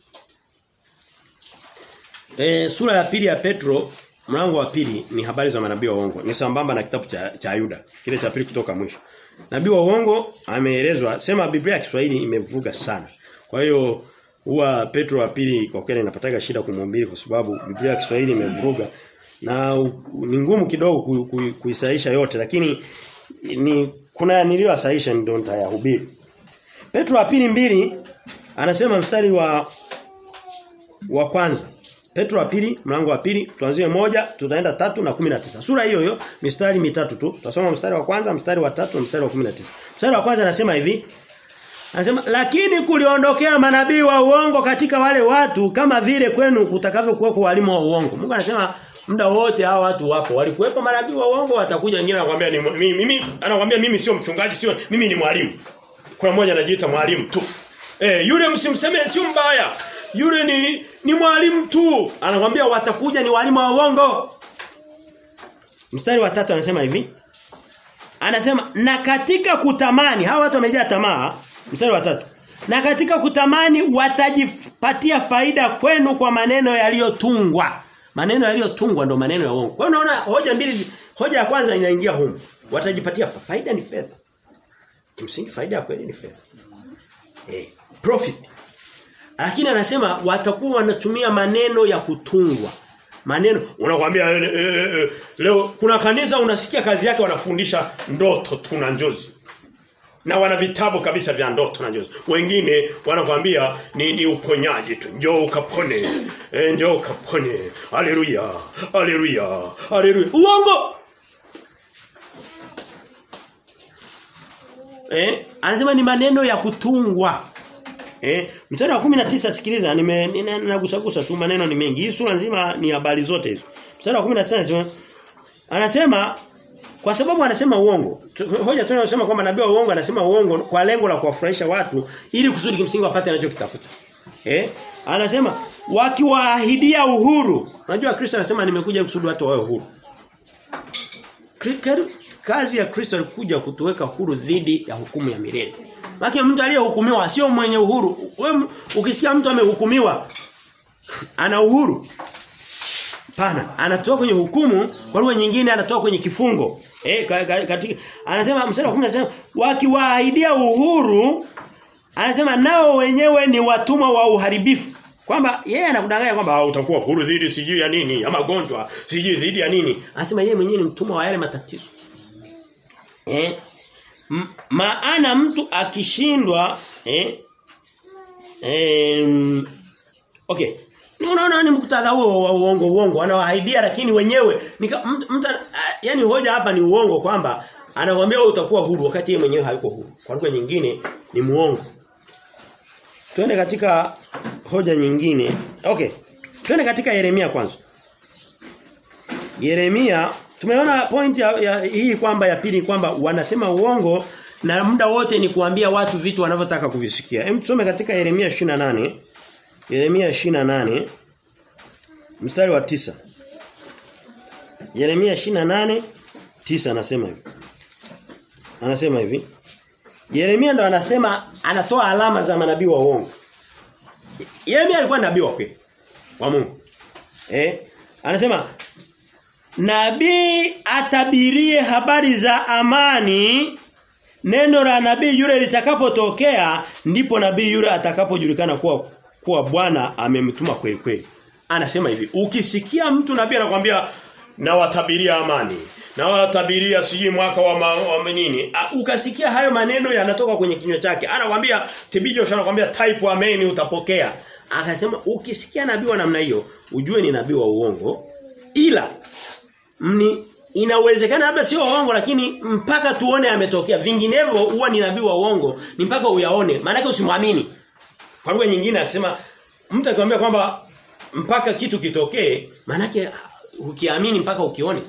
Eh, sura ya pili ya Petro mlango wa pili ni habari za manabii wa uongo. Ni sambamba na kitabu cha, cha Yuda, kile cha pili kutoka mwisho. Nabii wa uongo ameelezwa, sema Biblia ya Kiswahili imevuga sana. Kwa hiyo huwa Petro wa pili kwa kweli napataga shida kumhubiri kwa sababu Biblia ya Kiswahili imevuruga na ni ngumu kidogo kuisahisha yote lakini ni kuna niliyosahisha ndio nitayahubiri. Petro wa pili mbili anasema mstari wa wa kwanza. Petro wa pili mlango wa pili tuanzie moja tutaenda tatu na kumi na tisa Sura hiyo hiyo mistari mitatu tu. Tutasoma mstari wa kwanza, mstari wa tatu na mstari wa 19. Mstari wa kwanza anasema hivi. Anasema lakini kuliondokea manabii wa uongo katika wale watu kama vile kwenu kutakavyokuwa kwa walimu wa uongo. Mungu anasema muda wote hao watu wapo. Walikuwepo manabii wa uongo watakuja wengine anakuambia ni mimi, mimi anakuambia mimi sio mchungaji sio mimi ni mwalimu. Kuna mmoja anajiita mwalimu tu. Eh yule msimseme sio mbaya. Yule ni ni mwalimu tu. Anakuambia watakuja ni walimu wa uongo. Mstari wa tatu anasema hivi. Anasema na katika kutamani hawa watu wamejaa tamaa mstari wa tatu na katika kutamani watajipatia faida kwenu kwa maneno yaliyotungwa maneno yaliyotungwa ndo maneno ya uongo kwa hiyo unaona hoja mbili hoja ya kwanza inaingia humu watajipatia faida ni fedha kimsingi faida ya kweli ni fedha eh profit lakini anasema watakuwa wanatumia maneno ya kutungwa maneno unakwambia e, e, e, leo kuna kanisa unasikia kazi yake wanafundisha ndoto tu na njozi na wana vitabu kabisa vya ndoto na njozi wengine wanakwambia ni, ni uponyaji tu njoo ukapone e, njoo ukapone haleluya haleluya haleluya uongo eh anasema ni maneno ya kutungwa Eh, mstari wa 19 sikiliza nime nagusagusa tu maneno ni mengi. Hii sura nzima ni habari zote hizo. Mstari wa 19 anasema anasema kwa sababu anasema uongo. Hoja tunayosema kwamba nabii wa uongo anasema uongo kwa lengo la kuwafurahisha watu ili kusudi kimsingi wapate anachokitafuta. Eh? Anasema wakiwaahidia uhuru. Unajua Kristo anasema nimekuja kusudi watu wawe uhuru. Kazi ya Kristo alikuja kutuweka huru dhidi ya hukumu ya milele. Maki mtu aliyehukumiwa sio mwenye uhuru. Wewe ukisikia mtu amehukumiwa ana uhuru. Pana, anatoka kwenye hukumu, kwa lugha nyingine anatoka kwenye kifungo. Eh katika anasema mstari wa 10 anasema wakiwaahidia uhuru anasema nao wenyewe ni watumwa wa uharibifu. Kwamba yeye anakudanganya kwamba utakuwa huru dhidi sijui ya nini, ya magonjwa, sijui dhidi ya nini. Anasema yeye mwenyewe ni mtumwa wa yale matatizo. Eh maana mtu akishindwa eh em okay unaona ni muktadha huo wa uongo uongo anawaahidia lakini wenyewe mtu yani hoja hapa ni uongo kwamba anawaambia wewe utakuwa huru wakati yeye mwenyewe hayuko huru kwa lugha nyingine ni muongo twende katika hoja nyingine okay twende katika Yeremia kwanza Yeremia tumeona point ya, ya hii kwamba ya pili kwamba wanasema uongo na muda wote ni kuambia watu vitu wanavyotaka kuvisikia. Hem tusome katika Yeremia 28. Yeremia 28 mstari wa tisa Yeremia 28 tisa anasema hivi. Anasema hivi. Yeremia ndo anasema anatoa alama za manabii wa uongo. Yeremia alikuwa nabii wa kweli wa Mungu. Eh? Anasema Nabii atabirie habari za amani neno la nabii yule litakapotokea ndipo nabii yule atakapojulikana kuwa kuwa Bwana amemtuma kweli kweli. Anasema hivi, ukisikia mtu nabii anakuambia na watabiria amani, na watabiria sijui mwaka wa, ma, wa nini, ukasikia hayo maneno yanatoka kwenye kinywa chake, anakuambia tibijo anakuambia type amen utapokea. Akasema ukisikia nabii wa namna hiyo, ujue ni nabii wa uongo. Ila mni inawezekana labda sio uongo lakini mpaka tuone ametokea vinginevyo huwa ni nabii wa uongo ni mpaka uyaone maana usimwamini kwa lugha nyingine akisema mtu akikwambia kwamba mpaka kitu kitokee maana ukiamini mpaka ukione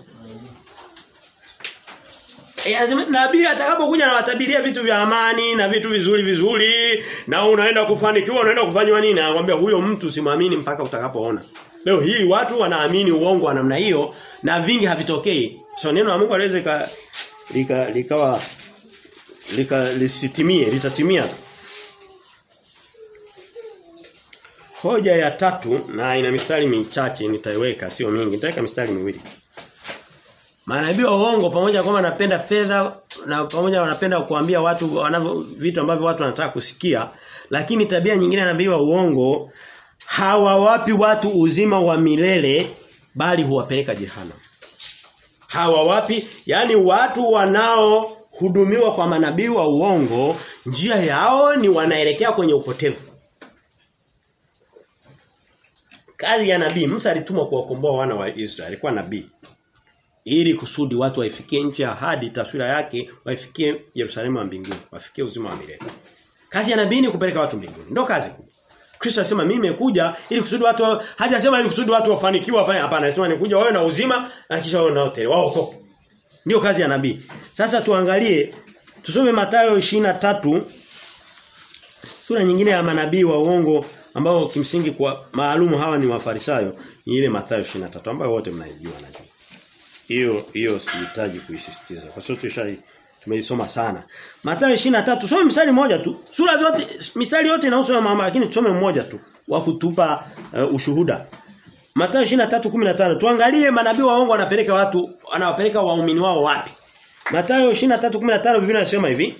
E, anasema nabii atakapokuja na watabiria vitu vya amani na vitu vizuri vizuri na unaenda kufanikiwa unaenda kufanywa nini anakuambia huyo mtu simwamini mpaka utakapoona leo hii watu wanaamini uongo wa namna hiyo na vingi havitokei. So neno la Mungu aliweza lika likawa lika lisitimie, litatimia. Hoja ya tatu na ina mistari michache nitaiweka sio mingi, nitaweka mistari miwili. Manabii wa uongo pamoja kwamba wanapenda fedha na pamoja wanapenda kuambia watu wanavyo vitu ambavyo watu wanataka kusikia, lakini tabia nyingine ya nabii wa uongo hawawapi watu uzima wa milele bali huwapeleka jehanamu. Hawa wapi? Yaani watu wanao hudumiwa kwa manabii wa uongo, njia yao ni wanaelekea kwenye upotevu. Kazi ya nabii, Musa alitumwa kuwakomboa wana wa Israeli, alikuwa nabii. Ili kusudi watu waifikie nchi ya ahadi, taswira yake waifikie Yerusalemu wa mbinguni, wafikie uzima wa milele. Kazi ya nabii ni kupeleka watu mbinguni. Ndio kazi kubwa. Kristo anasema mimi nimekuja ili kusudi watu hajasema ili kusudi watu wafanikiwe wafanye hapana anasema nikuja wawe na uzima na kisha wawe na hoteli waokoke. Ndio kazi ya nabii. Sasa tuangalie tusome Mathayo 23 sura nyingine ya manabii wa uongo ambao kimsingi kwa maalumu hawa ni wafarisayo ni ile Mathayo 23 ambayo wote mnaijua najua. Hiyo hiyo sihitaji kuisisitiza kwa sababu tushai tumeisoma sana. Mathayo 23 tusome mstari mmoja tu. Sura zote mistari yote inahusu ya mama lakini tusome mmoja tu wa kutupa uh, ushuhuda. Mathayo 23:15 tuangalie manabii waongo wanapeleka watu anawapeleka waumini wao wapi. Mathayo 23:15 Biblia inasema hivi.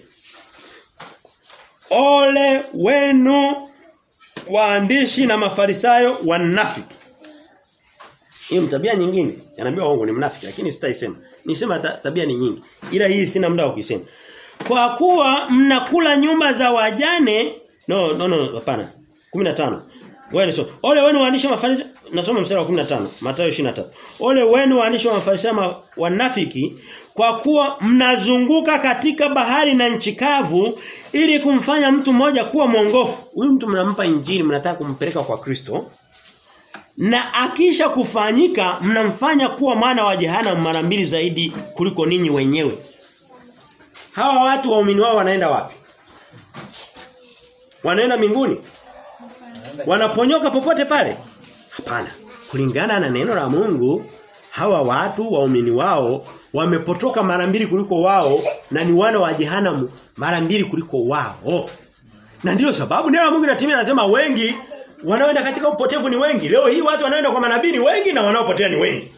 Ole wenu waandishi na mafarisayo wanafiki. Hiyo tabia nyingine. Yanaambia waongo ni mnafiki lakini sitaisema. Nisema ta, tabia ni nyingi. Ila hii sina muda wa kuisema. Kwa kuwa mnakula nyumba za wajane no no no hapana. 15. Wewe so. Ole wenu waandishi mafarisayo nasoma mstari wa 15 Mathayo 23. Ole wenu waandishi wa mafarisayo wanafiki kwa kuwa mnazunguka katika bahari na nchi kavu ili kumfanya mtu mmoja kuwa mwongofu. Huyu mtu mnampa injili mnataka kumpeleka kwa Kristo. Na akisha kufanyika mnamfanya kuwa mwana wa jehanamu mara mbili zaidi kuliko ninyi wenyewe. Hawa watu waumini wao wanaenda wapi? Wanaenda mbinguni? Wanaponyoka popote pale? Hapana. Kulingana na neno la Mungu, hawa watu waumini wao wamepotoka mara mbili kuliko wao na ni wana wa jehanamu mara mbili kuliko wao. Na ndiyo sababu neno la Mungu linatimia anasema wengi wanaoenda katika upotevu ni wengi. Leo hii watu wanaoenda kwa manabii ni wengi na wanaopotea ni wengi.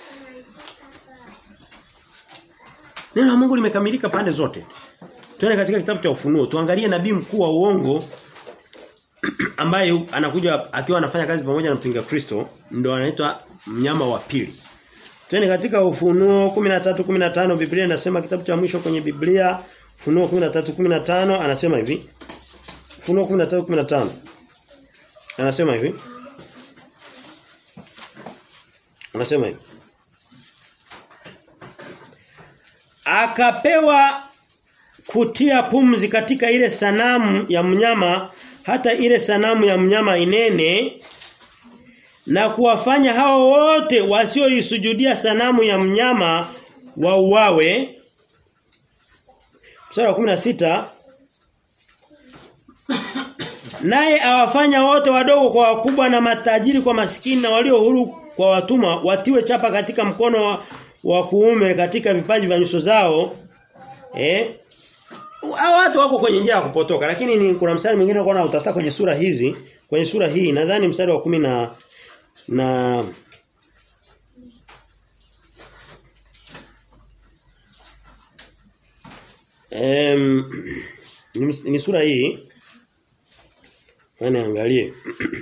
Neno la Mungu limekamilika pande zote. Tuende katika kitabu cha Ufunuo, tuangalie nabii mkuu wa uongo ambaye anakuja akiwa anafanya kazi pamoja na mpinga Kristo, ndo anaitwa mnyama wa pili. Tuende katika Ufunuo 13:15 Biblia inasema kitabu cha mwisho kwenye Biblia Ufunuo 13:15 anasema hivi. Ufunuo 13:15 Anasema hivi. Anasema hivi. Akapewa kutia pumzi katika ile sanamu ya mnyama hata ile sanamu ya mnyama inene na kuwafanya hao wote wasioisujudia sanamu ya mnyama wauawe. Mstari wa 16 Naye awafanya wote wadogo kwa wakubwa na matajiri kwa masikini na walio huru kwa watumwa watiwe chapa katika mkono wa, wa kuume katika vipaji vya nyuso zao. Eh? Hao watu wako kwenye njia ya kupotoka lakini ni kuna mstari mwingine unaona utafuta kwenye sura hizi, kwenye sura hii nadhani mstari wa kumi na na Em ni, ni sura hii Yaani angalie.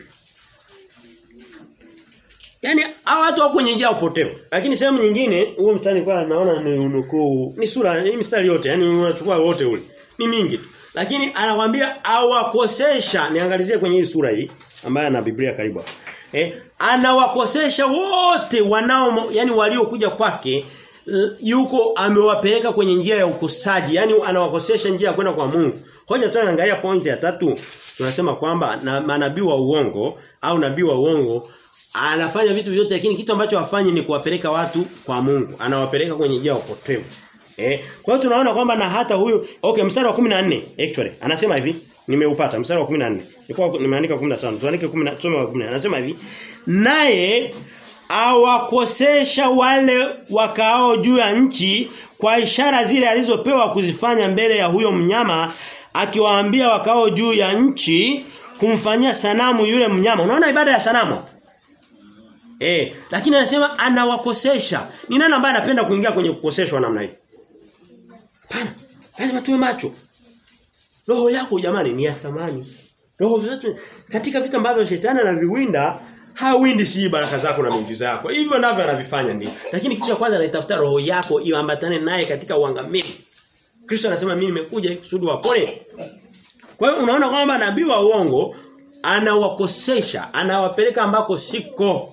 Yaani hao watu wako kwenye njia upotevu. Lakini sehemu nyingine huo mstari kwa naona ni unukuu. Ni sura ni mstari yote, yani unachukua wote ule. Ni mingi tu. Lakini anawaambia awakosesha, niangalizie kwenye hii sura hii ambayo ana Biblia karibu. Eh, anawakosesha wote wanao yani waliokuja kwake yuko amewapeleka kwenye njia ya ukosaji, yani anawakosesha njia ya kwenda kwa Mungu. Hoja tunaangalia pointi ya tatu tunasema kwamba na manabii wa uongo au nabii wa uongo anafanya vitu vyote lakini kitu ambacho hafanyi ni kuwapeleka watu kwa Mungu. Anawapeleka kwenye njia ya upotevu. Eh? Kwa hiyo tunaona kwamba na hata huyu okay mstari wa 14 actually anasema hivi nimeupata mstari wa 14. Nilikuwa nimeandika 15. Tuandike 10 tusome wa 14. Anasema hivi naye awakosesha wale wakaao juu ya nchi kwa ishara zile alizopewa kuzifanya mbele ya huyo mnyama akiwaambia wakao juu ya nchi kumfanyia sanamu yule mnyama. Unaona ibada ya sanamu? Eh, lakini anasema anawakosesha. Ni nani ambaye anapenda kuingia kwenye kukoseshwa namna hii? Hapana. Lazima tuwe macho. Roho yako jamani ni ya thamani. Roho zetu katika vitu ambavyo shetani anaviwinda hawindi si baraka zako na miujiza yako. Hivyo ndivyo anavifanya ndio. Lakini kitu cha kwanza anaitafuta roho yako iambatane naye katika uangamizi. Kristo anasema mimi nimekuja kusudi wapone. Kwa hiyo unaona kwamba nabii wa uongo anawakosesha, anawapeleka ambako siko.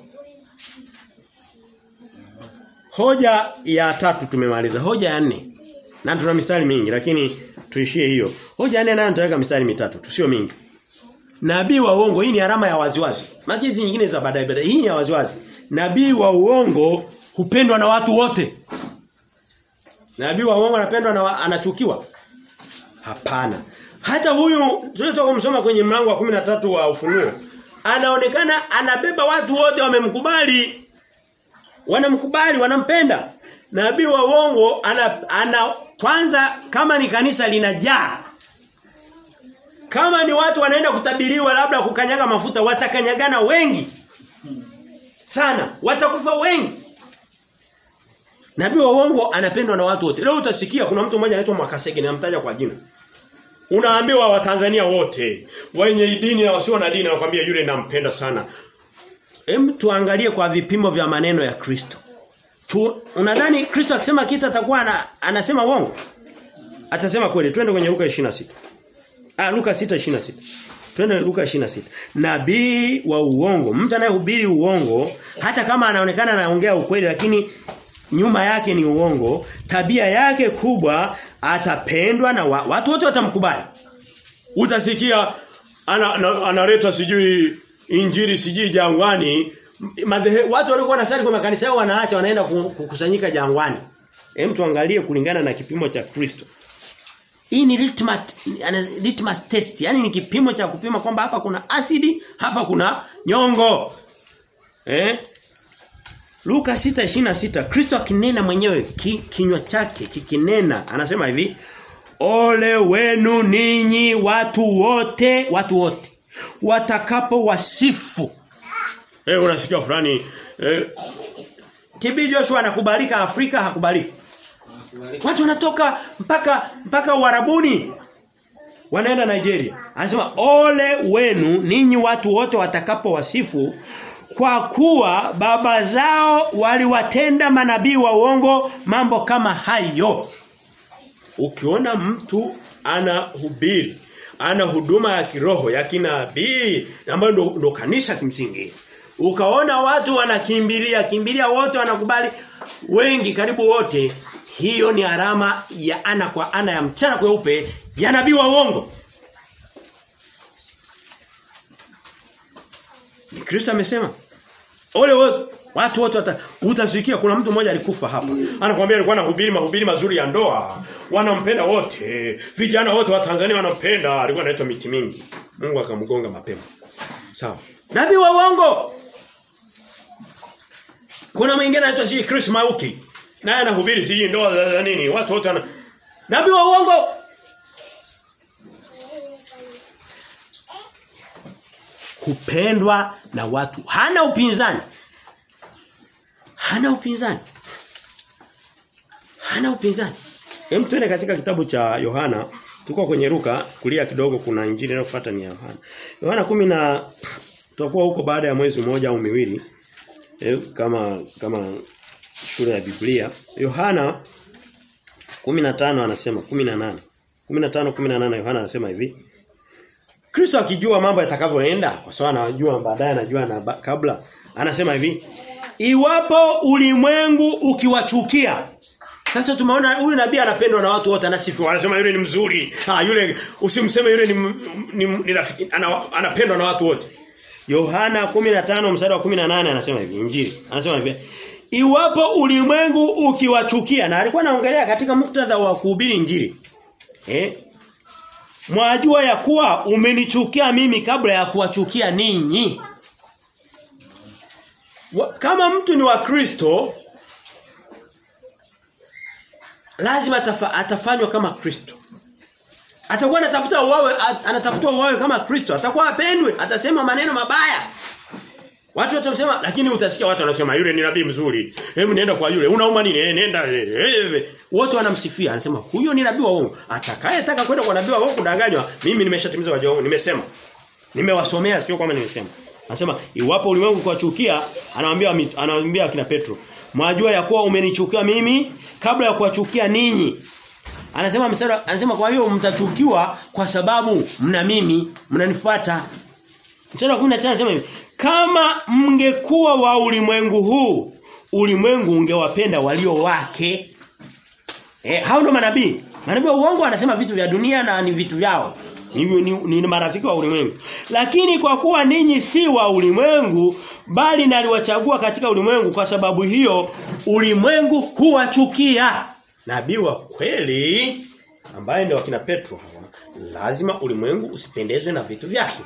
Hoja ya tatu tumemaliza. Hoja ya nne. Na tuna mistari mingi lakini tuishie hiyo. Hoja ya nne nayo nitaweka mistari mitatu, tusio mingi. Nabii wa uongo hii ni alama ya waziwazi. Maki hizi nyingine za baadaye baadaye. Hii ni ya waziwazi. Nabii wa uongo hupendwa na watu wote. Nabii wa uongo anapendwa na anachukiwa? Hapana. Hata huyu tulitoka kumsoma kwenye mlango wa 13 wa Ufunuo anaonekana anabeba watu wote wamemkubali. Wanamkubali, wanampenda. Nabii wa uongo ana, ana kwanza kama ni kanisa linajaa kama ni watu wanaenda kutabiriwa labda kukanyaga mafuta watakanyagana wengi sana watakufa wengi Nabii wa uongo anapendwa na watu wote. Leo utasikia kuna mtu mmoja anaitwa Mwakasege namtaja kwa jina. Unaambiwa Watanzania wote wenye dini na wasio na dini anakuambia yule nampenda sana. Hem tuangalie kwa vipimo vya maneno ya Kristo. Tu, unadhani Kristo akisema kitu atakuwa ana, anasema uongo? Atasema kweli. Twende kwenye Luka 26. Ah Luka 6:26. Twende Luka 26. Nabii wa uongo, mtu anayehubiri uongo hata kama anaonekana anaongea ukweli lakini nyuma yake ni uongo, tabia yake kubwa atapendwa na wa, watu wote watamkubali. Utasikia analeta ana, sijui injiri sijui jangwani madhehe, watu walikuwa wanasali kwa makanisa yao wanaacha wanaenda kukusanyika jangwani. Hem tuangalie kulingana na kipimo cha Kristo. Hii ni litmus, litmus test. Yaani ni kipimo cha kupima kwamba hapa kuna asidi, hapa kuna nyongo. Eh? Luka 6:26 Kristo akinena mwenyewe ki, kinywa chake kikinena anasema hivi Ole wenu ninyi watu wote watu wote watakapo wasifu Eh unasikia fulani eh TB Joshua anakubalika Afrika hakubaliki Watu wanatoka mpaka mpaka Uarabuni wanaenda Nigeria. Anasema ole wenu ninyi watu wote watakapo wasifu kwa kuwa baba zao waliwatenda manabii wa uongo mambo kama hayo. Ukiona mtu anahubiri, ana huduma ya kiroho ya kinabii ambayo ndo, ndo kanisa kimsingi. Ukaona watu wanakimbilia, kimbilia wote wanakubali wengi karibu wote hiyo ni alama ya ana kwa ana ya mchana kweupe ya nabii wa uongo. Ni Kristo amesema. Ole wote watu wote wata, utasikia kuna mtu mmoja alikufa hapa. Anakuambia alikuwa anahubiri mahubiri mazuri ya ndoa. Wanampenda wote. Vijana wote wa Tanzania wanampenda. Alikuwa anaitwa miti mingi. Mungu akamgonga mapema. Sawa. Nabii wa uongo. Kuna mwingine anaitwa si Chris Mauki. Naye anahubiri si ndoa za nini? Watu wote wana Nabii wa uongo. Hupendwa na watu. Hana upinzani. Hana upinzani. Hana upinzani. Hem tuende katika kitabu cha Yohana, tuko kwenye Luka, kulia kidogo kuna injili inayofuata ni Yohana. Yohana kumi na tutakuwa huko baada ya mwezi mmoja au miwili. E, kama kama shule ya Biblia. Yohana 15 anasema 18. 15 18 Yohana anasema hivi. Kristo akijua mambo yatakavyoenda kwa sababu anajua baadaye anajua na kabla anasema hivi Iwapo ulimwengu ukiwachukia sasa tumeona huyu nabii anapendwa na watu wote anasifiwa anasema yule ni mzuri ah yule usimseme yule ni, ni, ni rafiki ana, anapendwa na watu wote Yohana 15 mstari wa 18 anasema hivi injili anasema hivi Iwapo ulimwengu ukiwachukia na alikuwa anaongelea katika muktadha wa kuhubiri injili eh Mwajua ya kuwa umenichukia mimi kabla ya kuwachukia ninyi. Kama mtu ni wa Kristo lazima atafa, atafanywa kama Kristo. Atakuwa anatafuta uwawe anatafuta uwawe kama Kristo, atakuwa apendwe, atasema maneno mabaya. Watu watamsema lakini utasikia watu wanasema yule ni nabii mzuri. Hebu nenda kwa yule. Unauma nini? Eh nenda. Wote wanamsifia. Anasema huyo ni nabii wa uongo. Atakayetaka kwenda kwa nabii wa uongo kudanganywa, mimi nimeshatimiza wajibu wangu. Nimesema. Nimewasomea sio kama nimesema. Anasema iwapo ulimwengu kuwachukia, anawaambia anawaambia akina Petro, "Mwajua ya kuwa umenichukia mimi kabla ya kuwachukia ninyi." Anasema mstari anasema kwa hiyo mtachukiwa kwa sababu mna mimi, mnanifuata. Mstari wa 19 anasema hivi, kama mngekuwa wa ulimwengu huu, ulimwengu ungewapenda walio wake. Eh, hao ndo manabii. Manabii wa uongo wanasema vitu vya dunia na ni vitu vyao. Ni, ni, ni, ni marafiki wa ulimwengu. Lakini kwa kuwa ninyi si wa ulimwengu bali naliwachagua katika ulimwengu kwa sababu hiyo ulimwengu huwachukia. Nabii wa kweli ambaye ndio wakina Petro hawa lazima ulimwengu usipendezwe na vitu vyake.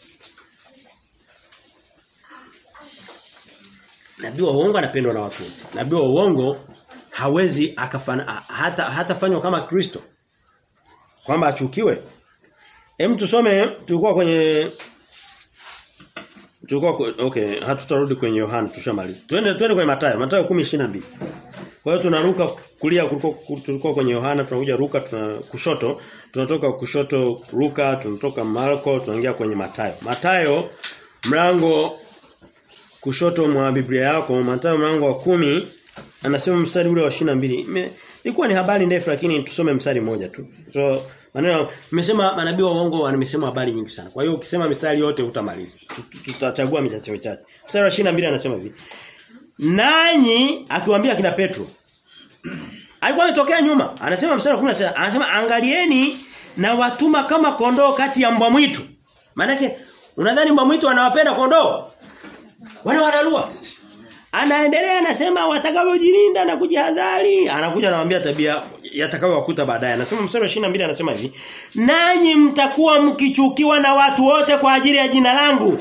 Nabii wa uongo anapendwa na watu wote. Nabii wa uongo hawezi akafana hata hatafanywa kama Kristo. Kwamba achukiwe. Hem tusome tulikuwa kwenye tulikuwa okay hatutarudi kwenye Yohana tushamaliza. Twende twende kwenye Mathayo, Mathayo 10:22. Kwa hiyo tunaruka kulia kuliko tulikuwa kwenye Yohana tunakuja Luka tuna kushoto, tunatoka kushoto Luka, tunatoka Marko, tunaingia kwenye Mathayo. Mathayo mlango kushoto mwa Biblia yako, Mathayo mlango wa kumi anasema mstari ule wa 22. Ilikuwa ni habari ndefu lakini tusome mstari mmoja tu. So maneno nimesema manabii wa uongo wamesema habari nyingi sana. Kwa hiyo ukisema mistari yote utamaliza. Tutachagua michache michache. Mstari wa 22 anasema hivi. Nanyi akiwaambia kina Petro alikuwa ametokea nyuma. Anasema mstari wa 16 anasema angalieni na watuma kama kondoo kati ya mbwa mwitu. Maana unadhani mbwa mwitu anawapenda kondoo? Wanawararua. Anaendelea anasema watakavyojilinda na kujihadhari. Anakuja anawaambia tabia yatakayowakuta baadaye. Anasema mstari wa 22 anasema hivi. Nanyi mtakuwa mkichukiwa na watu wote kwa ajili ya jina langu.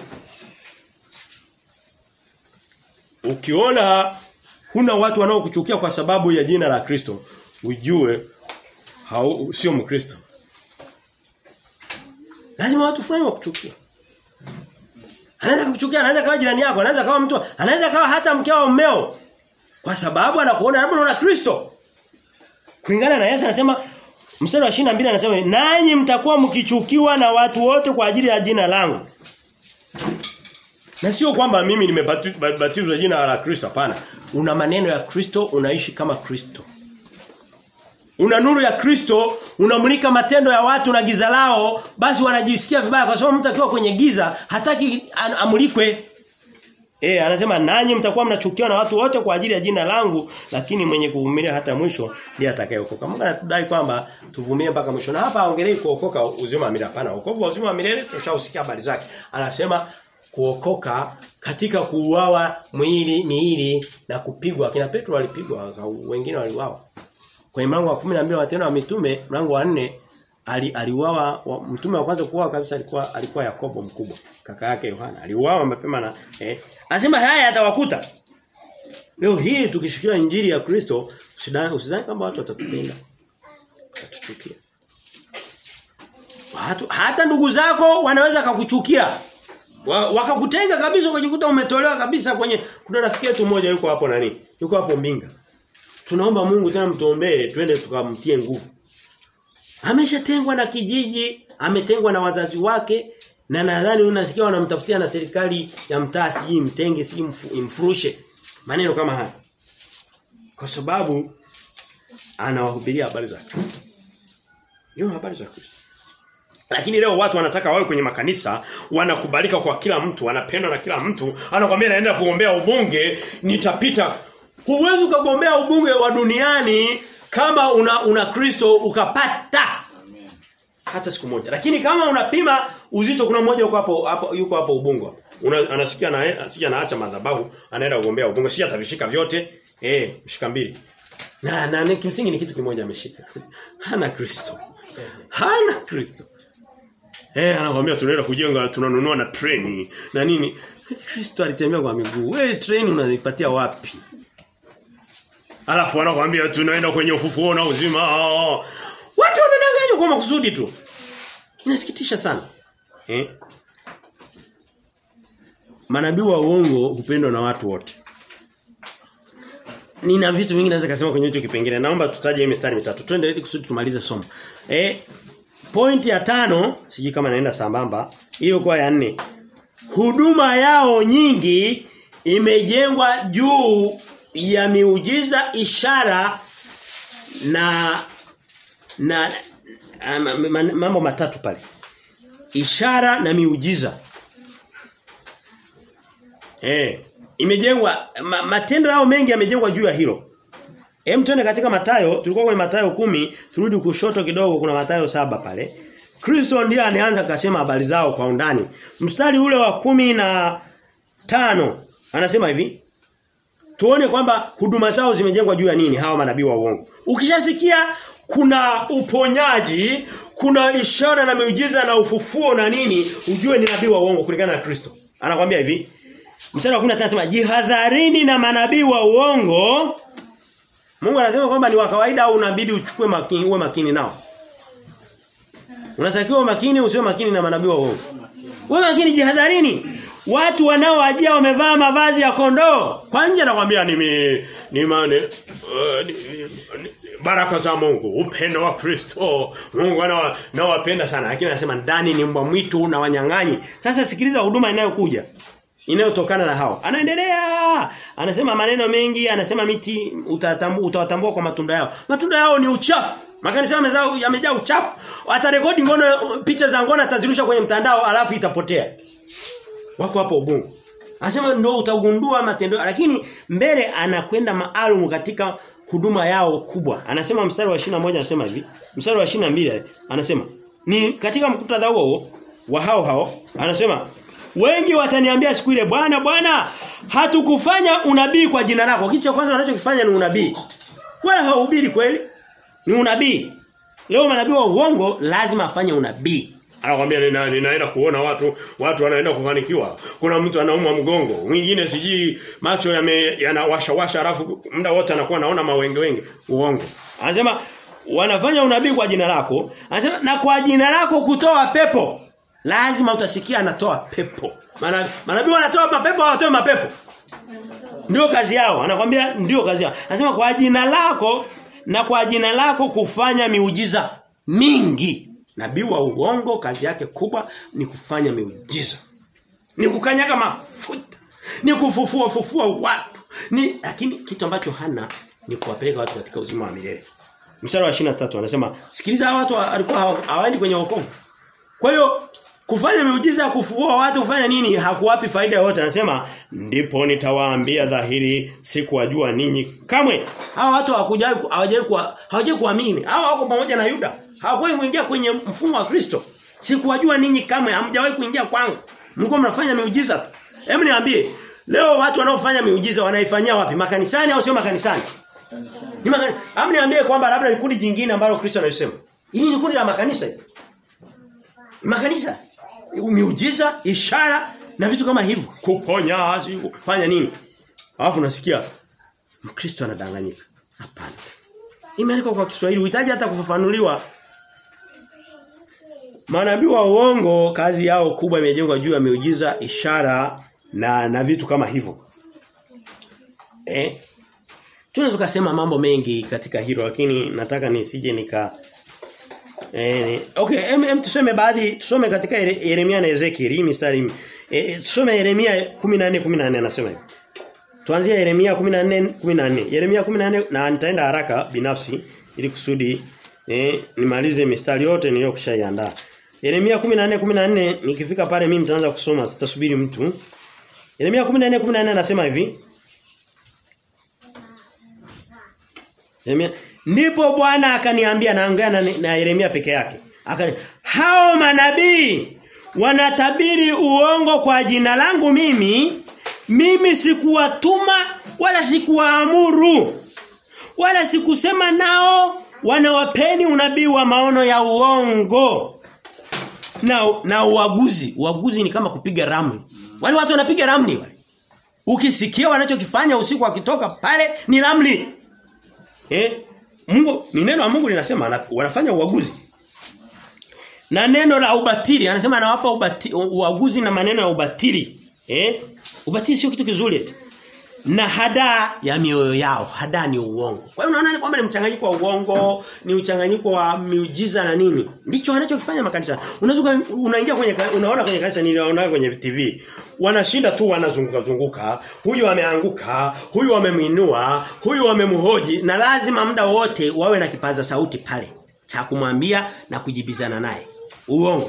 Ukiona huna watu wanaokuchukia kwa sababu ya jina la Kristo, ujue hau sio Mkristo. Lazima watu fulani wakuchukia. Anaweza kukuchukia, anaweza kawa jirani yako, anaweza kawa mtu, anaweza kawa hata mkeo au mmeo. Kwa sababu anakuona labda unaona Kristo. Kulingana na Yesu anasema mstari wa 22 anasema nanyi mtakuwa mkichukiwa na watu wote kwa ajili ya jina langu. Na sio kwamba mimi nimebatizwa jina la Kristo hapana. Una maneno ya Kristo, unaishi kama Kristo. Una nuru ya Kristo, unamulika matendo ya watu na giza lao, basi wanajisikia vibaya kwa sababu mtu akiwa kwenye giza hataki amulikwe. Eh anasema nanyi mtakuwa mnachukiwa na watu wote kwa ajili ya jina langu lakini mwenye kuvumilia hata mwisho ndiye atakayeokoka. Mungu anatudai kwamba tuvumilie mpaka mwisho. Na hapa aongelei kuokoka uzima wa milele hapana. Wokovu wa uzima wa milele tushausikia habari zake. Anasema kuokoka katika kuuawa mwili miili na kupigwa. Kina Petro walipigwa, wengine waliuawa. Kwenye mlango wa 12 wa tena wa mitume, mlango wa 4 ali, aliuawa wa, mtume wa kwanza kuuawa kabisa alikuwa alikuwa Yakobo mkubwa, kaka yake Yohana. Aliuawa mapema na eh anasema haya yatawakuta. Leo hii tukishikia injili ya Kristo, usidhani usidhani kwamba watu watatupenda. Watatuchukia. Watu hata ndugu zako wanaweza kukuchukia. Wakakutenga kabisa ukajikuta umetolewa kabisa kwenye kuna rafiki yetu mmoja yuko hapo nani? Yuko hapo Mbinga. Tunaomba Mungu tena mtuombee twende tukamtie nguvu. Ameshatengwa na kijiji, ametengwa na wazazi wake na nadhani unasikia wanamtafutia na serikali ya mtaa siji mtenge siji imfurushe. Maneno kama haya. Kwa sababu anawahubiria habari za Kristo. Hiyo habari za Kristo. Lakini leo watu wanataka wawe kwenye makanisa, wanakubalika kwa kila mtu, wanapendwa na kila mtu. Anakuambia naenda kugombea ubunge, nitapita. Huwezi ukagombea ubunge wa duniani kama una una Kristo ukapata. Hata siku moja. Lakini kama unapima uzito kuna mmoja yuko hapo hapo yuko hapo ubungo. Una, anasikia na asija naacha madhabahu, anaenda kugombea ubunge. Si atavishika vyote. Eh, mshika mbili. Na na kimsingi ni kitu kimoja ameshika. Hana Kristo. Hana Kristo. Eh anakuambia tunaenda kujenga tunanunua na treni na nini? Kristo alitembea kwa miguu. Wewe treni unaipatia wapi? Alafu anakuambia tunaenda kwenye ufufuo na uzima. Watu wanadanganywa kwa makusudi tu. Inasikitisha sana. Eh? Manabii wa uongo hupendwa na watu wote. Nina vitu vingi naweza kusema kwenye hicho kipengele. Naomba tutaje hii mistari mitatu. Twende ili kusudi tumalize somo. Eh, Point ya tano, siji kama naenda sambamba, hiyo kwa ya nne. Huduma yao nyingi imejengwa juu ya miujiza ishara na na um, mambo matatu pale. Ishara na miujiza. Eh, imejengwa ma, matendo yao mengi yamejengwa juu ya hilo. Hem tuende katika Matayo, tulikuwa kwenye Matayo kumi turudi kushoto kidogo kuna Matayo saba pale. Kristo ndiye anaanza akasema habari zao kwa undani. Mstari ule wa kumi na tano anasema hivi. Tuone kwamba huduma zao zimejengwa juu ya nini hawa manabii wa uongo. Ukishasikia kuna uponyaji, kuna ishara na miujiza na ufufuo na nini, ujue ni nabii wa uongo kulingana na Kristo. Anakuambia hivi. Mstari wa 15 anasema jihadharini na manabii wa uongo. Mungu anasema kwamba ni wa kawaida au unabidi uchukue makini uwe makini nao. Unatakiwa makini usiwe makini na manabii wa uongo. Wewe makini jihadharini. Watu wanaoajia wamevaa mavazi ya kondoo. Kwa nje nakwambia ni mi, ni, mane, uh, ni, ni baraka za Mungu, upendo wa Kristo. Mungu anawapenda sana lakini anasema ndani ni mbwa mwitu na wanyang'anyi. Sasa sikiliza huduma inayokuja inayotokana na hao. Anaendelea. Anasema maneno mengi, anasema miti utawatambua kwa matunda yao. Matunda yao ni uchafu. Makanisa yamejaa yamejaa uchafu. Atarekodi ngono picha za ngono atazirusha kwenye mtandao alafu itapotea. Wako hapo ubungu. Anasema ndio utagundua matendo lakini mbele anakwenda maalum katika huduma yao kubwa. Anasema mstari wa 21 anasema hivi. Mstari wa 22 anasema ni katika mkutadha huo wa hao hao anasema wengi wataniambia siku ile bwana bwana hatukufanya unabii kwa jina lako. Kitu cha kwanza wanachokifanya ni unabii. Wala hawahubiri kweli. Ni unabii. Leo manabii wa uongo lazima afanye unabii. Anakuambia nina, ninaenda kuona watu watu wanaenda kufanikiwa. Kuna mtu anaumwa mgongo, mwingine sijui macho yanawasha washa alafu muda wote anakuwa anaona mawenge wenge. Uongo. Anasema wanafanya unabii kwa jina lako, anasema na kwa jina lako kutoa pepo. Lazima utasikia anatoa pepo. Maana manabii wanatoa mapepo hawatoi mapepo. Ndio kazi yao. Anakwambia ndio kazi yao. Anasema kwa jina lako na kwa jina lako kufanya miujiza mingi. Nabii wa uongo kazi yake kubwa ni kufanya miujiza. Ni kukanyaga mafuta. Ni kufufua fufua watu. Ni lakini kitu ambacho hana ni kuwapeleka watu katika uzima wa milele. Mstari wa 23 anasema sikiliza hawa watu walikuwa hawaendi kwenye wokovu. Kwa hiyo kufanya miujiza kufufua watu kufanya nini hakuwapi faida yoyote anasema ndipo nitawaambia dhahiri sikuwajua ninyi kamwe hawa watu hawakujai hawajai hawajai kuamini hawa wako pamoja na Yuda hawakuwahi kuingia kwenye mfumo wa Kristo sikuwajua ninyi kamwe hamjawahi kuingia kwangu mlikuwa mnafanya miujiza tu hebu niambie leo watu wanaofanya miujiza wanaifanyia wapi makanisani au sio makanisani ni makanisa hebu niambie kwamba labda ni kundi jingine ambalo Kristo analisema hili ni kundi la makanisa makanisa miujiza, ishara na vitu kama hivyo. Kuponya, fanya nini? Alafu nasikia Mkristo anadanganyika. Hapana. Imeandikwa kwa Kiswahili, uhitaji hata kufafanuliwa. Manabii wa uongo kazi yao kubwa imejengwa juu ya miujiza, ishara na na vitu kama hivyo. Eh? Tunaweza tukasema mambo mengi katika hilo lakini nataka nisije nika Eh, okay, em, em tuseme baadhi tusome katika Yeremia na Ezekiel hii mistari. Eh, tusome Yeremia 14 14 anasema hivi. Tuanzie Yeremia 14 14. Yeremia 14 na nitaenda haraka binafsi ili kusudi eh, nimalize mistari yote niliyokushaiandaa. Yeremia 14 14 nikifika pale mimi nitaanza kusoma sitasubiri mtu. Yeremia 14 14 anasema hivi. Yeremia Ndipo Bwana akaniambia naongea na, na Yeremia peke yake. Akani hao manabii wanatabiri uongo kwa jina langu mimi mimi sikuwatuma wala sikuwaamuru wala sikusema nao wanawapeni unabii wa maono ya uongo na na uaguzi uaguzi ni kama kupiga ramli wale watu wanapiga ramli wale ukisikia wanachokifanya usiku wakitoka pale ni ramli eh Mungu ni neno la Mungu linasema wanafanya uaguzi. Na neno la ubatili anasema anawapa ubati, uaguzi na maneno ya ubatili. Eh? Ubatili sio kitu kizuri eti. Na hada ya mioyo yao, hada ni uongo. Kwa hiyo unaona kwamba ni mchanganyiko wa uongo, ni mchanganyiko wa miujiza na nini? Ndicho wanachokifanya makanisa. Unaweza unaingia kwenye unaona kwenye kanisa niliona kwenye TV. Wanashinda tu wanazunguka zunguka. Huyu ameanguka, huyu amemwinua, huyu amemhoji na lazima muda wote wawe na kipaza sauti pale. cha kumwambia na kujibizana naye. Uongo.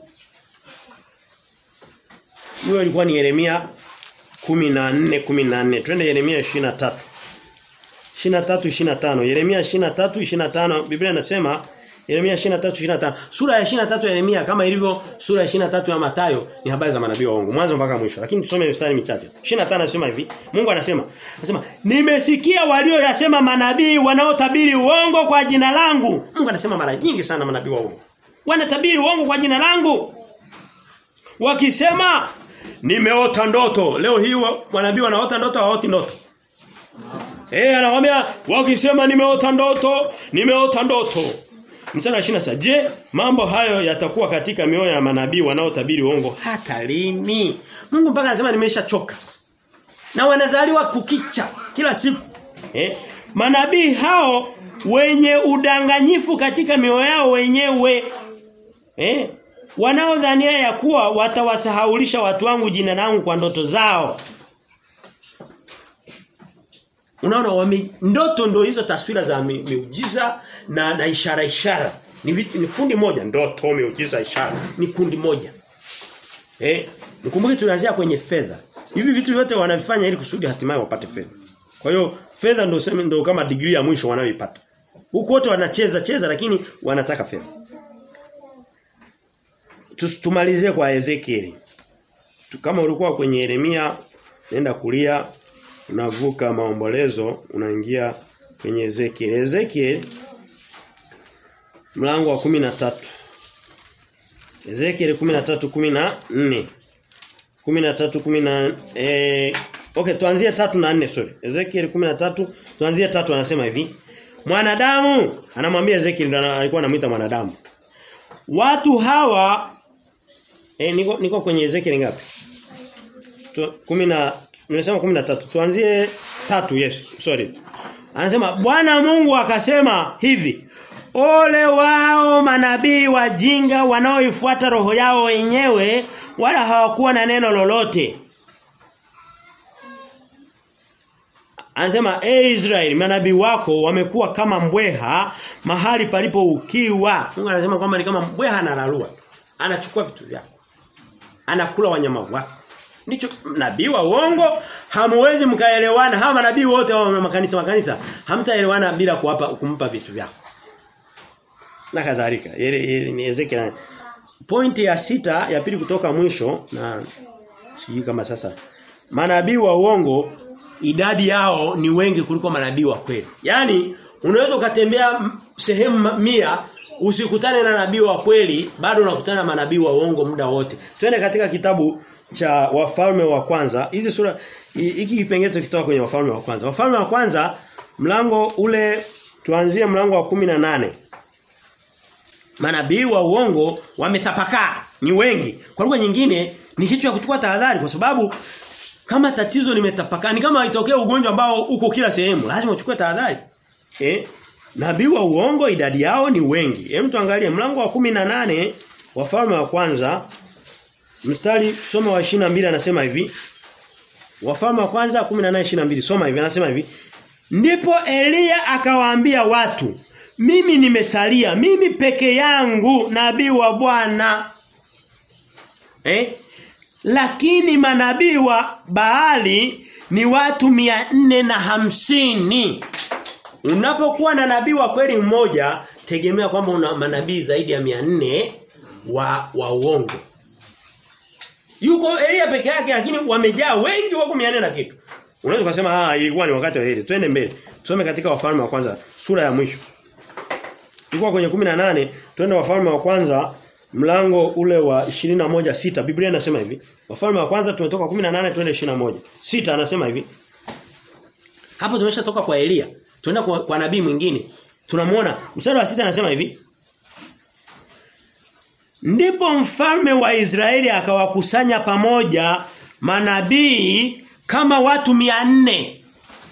Huyo alikuwa ni Yeremia 14 14. Twende Yeremia 23. 23 25. Yeremia 23 25 Biblia inasema Yeremia 23 25. Sura ya 23 ya Yeremia kama ilivyo sura ya 23 ya Mathayo ni habari za manabii wa uongo mwanzo mpaka mwisho. Lakini tusome mistari michache. 25 anasema hivi. Mungu anasema anasema nimesikia walioyasema manabii wanaotabiri uongo kwa jina langu. Mungu anasema mara nyingi sana manabii wa uongo. Wanatabiri uongo kwa jina langu. Wakisema nimeota ndoto. Leo hii manabii wanaota ndoto hawaoti ndoto. Eh anawaambia wakisema nimeota ndoto, nimeota ndoto. Mstari wa 26. Je, mambo hayo yatakuwa katika mioyo ya manabii wanaotabiri uongo hata lini? Mungu mpaka anasema nimeshachoka sasa. Na wanazaliwa kukicha kila siku. Eh? Manabii hao wenye udanganyifu katika mioyo yao wenyewe eh wanaodhania ya kuwa watawasahaulisha watu wangu jina langu kwa ndoto zao. Unaona wame, ndoto ndo hizo taswira za mi, miujiza na na ishara ishara. Ni, vitu, ni kundi moja ndoto miujiza ishara. Ni kundi moja. Eh, nikumbuke tunaanzia kwenye fedha. Hivi vitu vyote wanavifanya ili kusudi hatimaye wapate fedha. Kwa hiyo fedha ndio sema ndio kama degree ya mwisho wanayoipata. Huko wote wanacheza cheza lakini wanataka fedha. Tumalizie kwa Ezekiel. Kama ulikuwa kwenye Yeremia nenda kulia unavuka maombolezo unaingia kwenye Ezekiel. Ezekiel mlango wa 13. Ezekiel 13:14. 13:10 eh Okay, tuanzie tatu na nne sorry. Ezekiel 13 tuanzie tatu anasema hivi. Mwanadamu anamwambia Ezekiel alikuwa anamuita mwanadamu. Watu hawa eh niko niko kwenye Ezekiel ngapi? 10 nimesema 13. Tuanzie tatu yes, sorry. Anasema Bwana Mungu akasema hivi. Ole wao manabii wajinga wanaoifuata roho yao wenyewe wala hawakuwa na neno lolote. Anasema e hey Israeli manabii wako wamekuwa kama mbweha mahali palipo ukiwa. Mungu anasema kwamba ni kama mbweha analalua. Anachukua vitu vyako. Anakula wanyama wako. Ndicho nabii wa uongo hamwezi mkaelewana. Hawa manabii wote wa makanisa makanisa hamtaelewana bila kuwapa kumpa vitu vyako. Na kadhalika. Ni Ezekiel. Pointi ya sita ya pili kutoka mwisho na sijui kama sasa manabii wa uongo idadi yao ni wengi kuliko manabii wa kweli. Yaani unaweza ukatembea sehemu mia usikutane na nabii wa kweli bado unakutana na manabii wa uongo muda wote. Twende katika kitabu cha wafalme wa kwanza. Hizi sura hiki kipengele kitoka kwenye wafalme wa kwanza. Wafalme wa kwanza mlango ule tuanzie mlango wa kumi na nane Manabii wa uongo wametapakaa ni wengi. Kwa lugha nyingine ni kitu cha kuchukua tahadhari kwa sababu kama tatizo limetapakaa ni kama itokee ugonjwa ambao uko kila sehemu lazima uchukue tahadhari. Eh? Nabii wa uongo idadi yao ni wengi. Hem tuangalie mlango wa kumi na nane wafalme wa kwanza mstari soma wa 22 anasema hivi. Wafalme wa kwanza 18:22 soma hivi anasema hivi. Ndipo Elia akawaambia watu, mimi nimesalia, mimi peke yangu nabii wa Bwana. Eh? Lakini manabii wa Baali ni watu mia nne na hamsini. Unapokuwa na nabii wa kweli mmoja, tegemea kwamba una manabii zaidi ya mia nne wa wa uongo. Yuko Elia peke yake lakini wamejaa wengi wako 400 na kitu. Unaweza kusema ah ilikuwa ni wakati wa Elia. Twende mbele. Tusome katika wafalme wa kwanza sura ya mwisho. Tulikuwa kwenye 18, twende wafalme wa kwanza mlango ule wa 21 sita Biblia inasema hivi. Wafalme wa kwanza tumetoka 18 twende 21. Sita anasema hivi. Hapo tumeshatoka kwa Elia. Tuenda kwa, kwa nabii mwingine. Tunamuona mstari wa sita anasema hivi. Ndipo mfalme wa Israeli akawakusanya pamoja manabii kama watu mia nne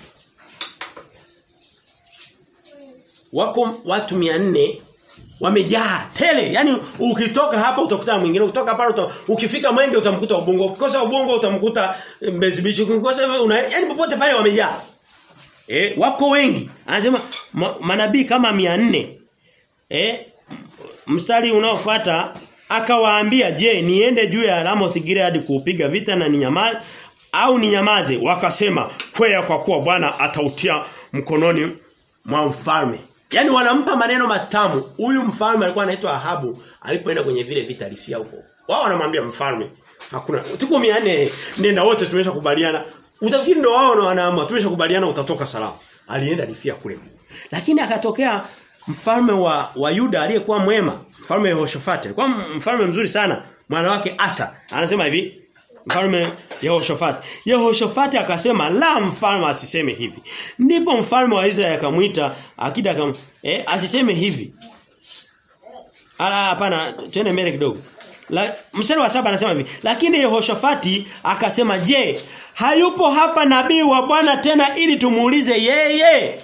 Wako watu mia nne wamejaa tele. Yaani ukitoka hapa utakuta mwingine, ukitoka pale uta, ukifika Mwenge utamkuta Ubungo, ukikosa Ubungo utamkuta Mbezi Beach, ukikosa una yaani popote pale wamejaa. Eh, wako wengi. Anasema ma, manabii kama mia nne eh mstari unaofuata akawaambia je niende juu ya Ramoth Gilead kuupiga vita na ninyamaze au ninyamaze wakasema kwea kwa kuwa Bwana atautia mkononi mwa mfalme Yaani wanampa maneno matamu. Huyu mfalme alikuwa anaitwa Ahabu, alipoenda kwenye vile vita alifia huko. Wao wanamwambia mfalme, hakuna tuko 400 nenda wote tumeshakubaliana. Utafikiri ndio wao wanaamua tumeshakubaliana utatoka salama. Alienda alifia kule. Lakini akatokea mfalme wa, wa Yuda aliyekuwa mwema, mfalme Yehoshafati. Alikuwa mfalme mzuri sana. Mwana wake Asa. Anasema hivi, mfalme Yehoshafati. Yehoshafati akasema la mfalme asiseme hivi. Ndipo mfalme wa Israeli akamwita akida akam eh asiseme hivi. Ala hapana twende mbele kidogo. La, mstari wa saba anasema hivi, lakini Yehoshafati akasema, "Je, hayupo hapa nabii wa Bwana tena ili tumuulize yeye?"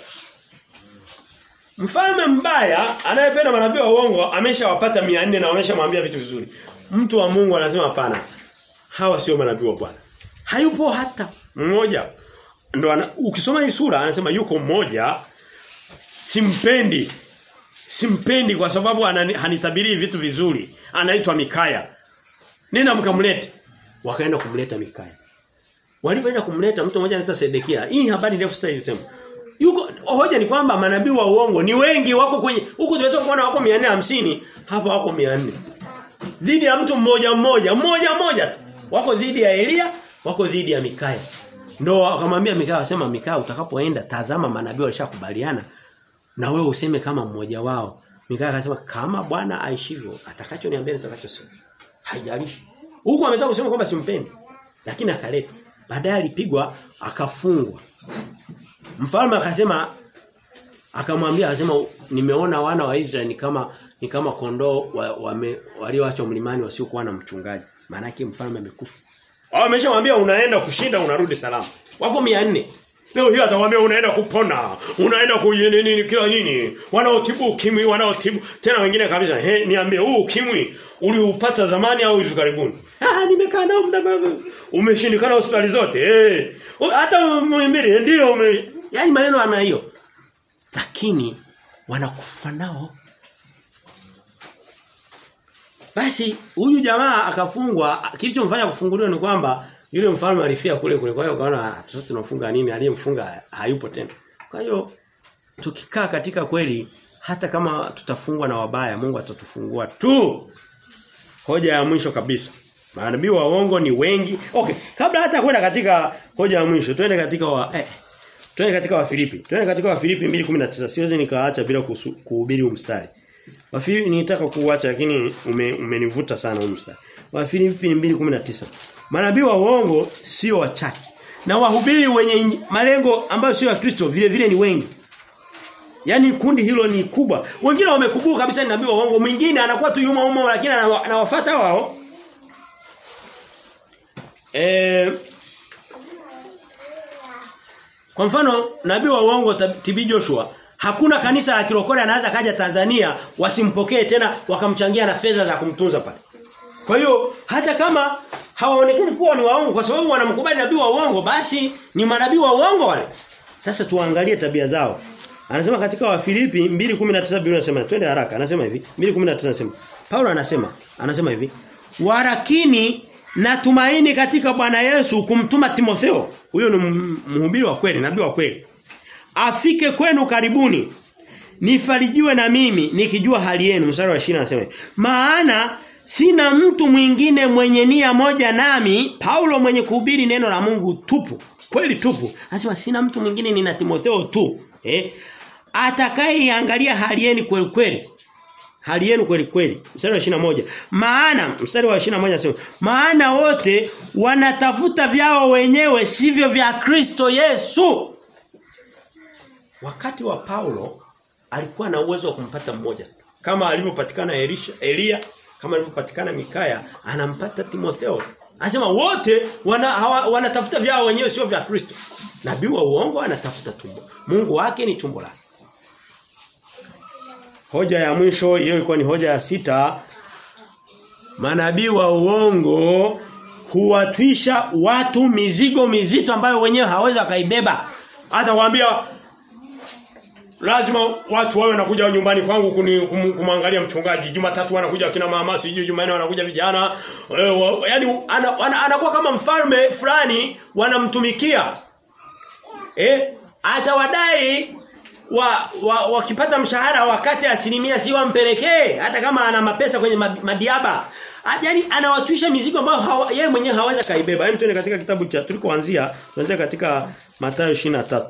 Mfalme mbaya anayependa manabii wa uongo ameshawapata 400 na ameshamwambia vitu vizuri. Mtu wa Mungu anasema hapana. Hawa sio manabii wa Bwana. Hayupo hata mmoja. Ndio ana, ukisoma hii sura anasema yuko mmoja simpendi. Simpendi kwa sababu hanitabiri vitu vizuri. Anaitwa Mikaya. Nenda mkamlete. Wakaenda kumleta Mikaya. Walipoenda kumleta mtu mmoja anaitwa Sedekia. Hii habari ndefu sitaisema. Yuko hoja ni kwamba manabii wa uongo ni wengi wako kwenye huku tumetoka kuona wako 450 hapa wako 400 dhidi ya mtu mmoja mmoja mmoja mmoja tu wako dhidi ya Elia wako dhidi ya Mikaya ndio akamwambia Mikaya asema Mikaya utakapoenda tazama manabii walishakubaliana na wewe useme kama mmoja wao Mikaya akasema kama Bwana aishivyo atakachoniambia nitakachosema haijalishi huko ametoka kusema kwamba simpendi lakini akaletwa baadaye alipigwa akafungwa Mfalme akasema akamwambia akasema nimeona wana wa Israeli ni kama ni kama kondoo wa, walioachwa mlimani wasiokuwa na mchungaji. Maana yake mfalme amekufa. Wao wameshamwambia unaenda kushinda unarudi salama. Wako 400. Leo hii atamwambia unaenda kupona, unaenda kuyini nini kila nini. Wanaotibu ukimwi, wanaotibu tena wengine kabisa. He, niambie huu ukimwi uliupata zamani au hivi karibuni? Ah, nimekaa nao muda mrefu. Umeshindikana hospitali zote. Eh. Hata muimbili ndio ume Yaani maneno ana hiyo. Lakini wanakufa nao. Basi huyu jamaa akafungwa kilichomfanya kufunguliwa ni kwamba yule mfalme alifia kule kule. Kwa hiyo kaona sasa tunafunga nini? Aliyemfunga hayupo tena. Kwa hiyo tukikaa katika kweli hata kama tutafungwa na wabaya Mungu atatufungua tu. Hoja ya mwisho kabisa. Manabii wa uongo ni wengi. Okay, kabla hata kwenda katika hoja ya mwisho, twende katika wa eh, twende katika wa Filipi. Twende katika wa Filipi 2:19. Siwezi nikaacha bila kuhubiri huu mstari. Wa Filipi nilitaka kuuacha lakini ume, umenivuta sana huu mstari. Wa Filipi 2:19. Manabii wa uongo sio wachache. Na wahubiri wenye malengo ambayo sio ya Kristo vile vile ni wengi. Yaani kundi hilo ni kubwa. Wengine wamekubuka kabisa ni nabii wa uongo, mwingine anakuwa tu yuma umo lakini anawafuata wao. Eh Kwa mfano nabii wa uongo TB Joshua hakuna kanisa la kirokore anaweza kaja Tanzania wasimpokee tena wakamchangia na fedha za kumtunza pale. Kwa hiyo hata kama hawaonekani kuwa ni waongo kwa sababu wanamkubali nabii wa uongo basi ni manabii wa uongo wale. Sasa tuangalie tabia zao. Anasema katika Wafilipi 2:19 Biblia inasema twende haraka anasema hivi 2:19 anasema Paulo anasema anasema hivi warakini natumaini katika Bwana Yesu kumtuma Timotheo huyo ni mhubiri wa kweli nabii wa kweli afike kwenu karibuni nifarijiwe na mimi nikijua hali yenu mstari wa 20 anasema maana sina mtu mwingine mwenye nia moja nami Paulo mwenye kuhubiri neno la Mungu tupu kweli tupu anasema sina mtu mwingine nina Timotheo tu eh atakayeiangalia hali yenu kweli kweli hali yenu kweli kweli mstari wa 21 maana mstari wa 21 anasema maana wote wanatafuta vyao wenyewe sivyo vya Kristo Yesu wakati wa Paulo alikuwa na uwezo wa kumpata mmoja kama alivyopatikana Elisha Elia kama alivyopatikana Mikaya anampata Timotheo anasema wote wana, hawa, wanatafuta vyao wenyewe sio vya Kristo nabii wa uongo anatafuta tumbo Mungu wake ni tumbo lake Hoja ya mwisho hiyo ilikuwa ni hoja ya sita. Manabii wa uongo huwatwisha watu mizigo mizito ambayo wenyewe hawezi kaibeba. Hata waambia lazima watu wawe wanakuja nyumbani kwangu kuni, kum, kumwangalia mchungaji. Jumatatu wanakuja kina mama, sijui Jumanne wanakuja vijana. Yaani ana, ana, anakuwa kama mfalme fulani wanamtumikia. Eh? Atawadai wa, wa wakipata mshahara wakati asilimia si wampelekee hata kama ana mapesa kwenye madiaba. Yaani anawatwisha mizigo ambayo yeye mwenyewe hawezi kaibeba. Hem tuende katika kitabu cha tulikoanzia, tuanzia katika Mathayo 23.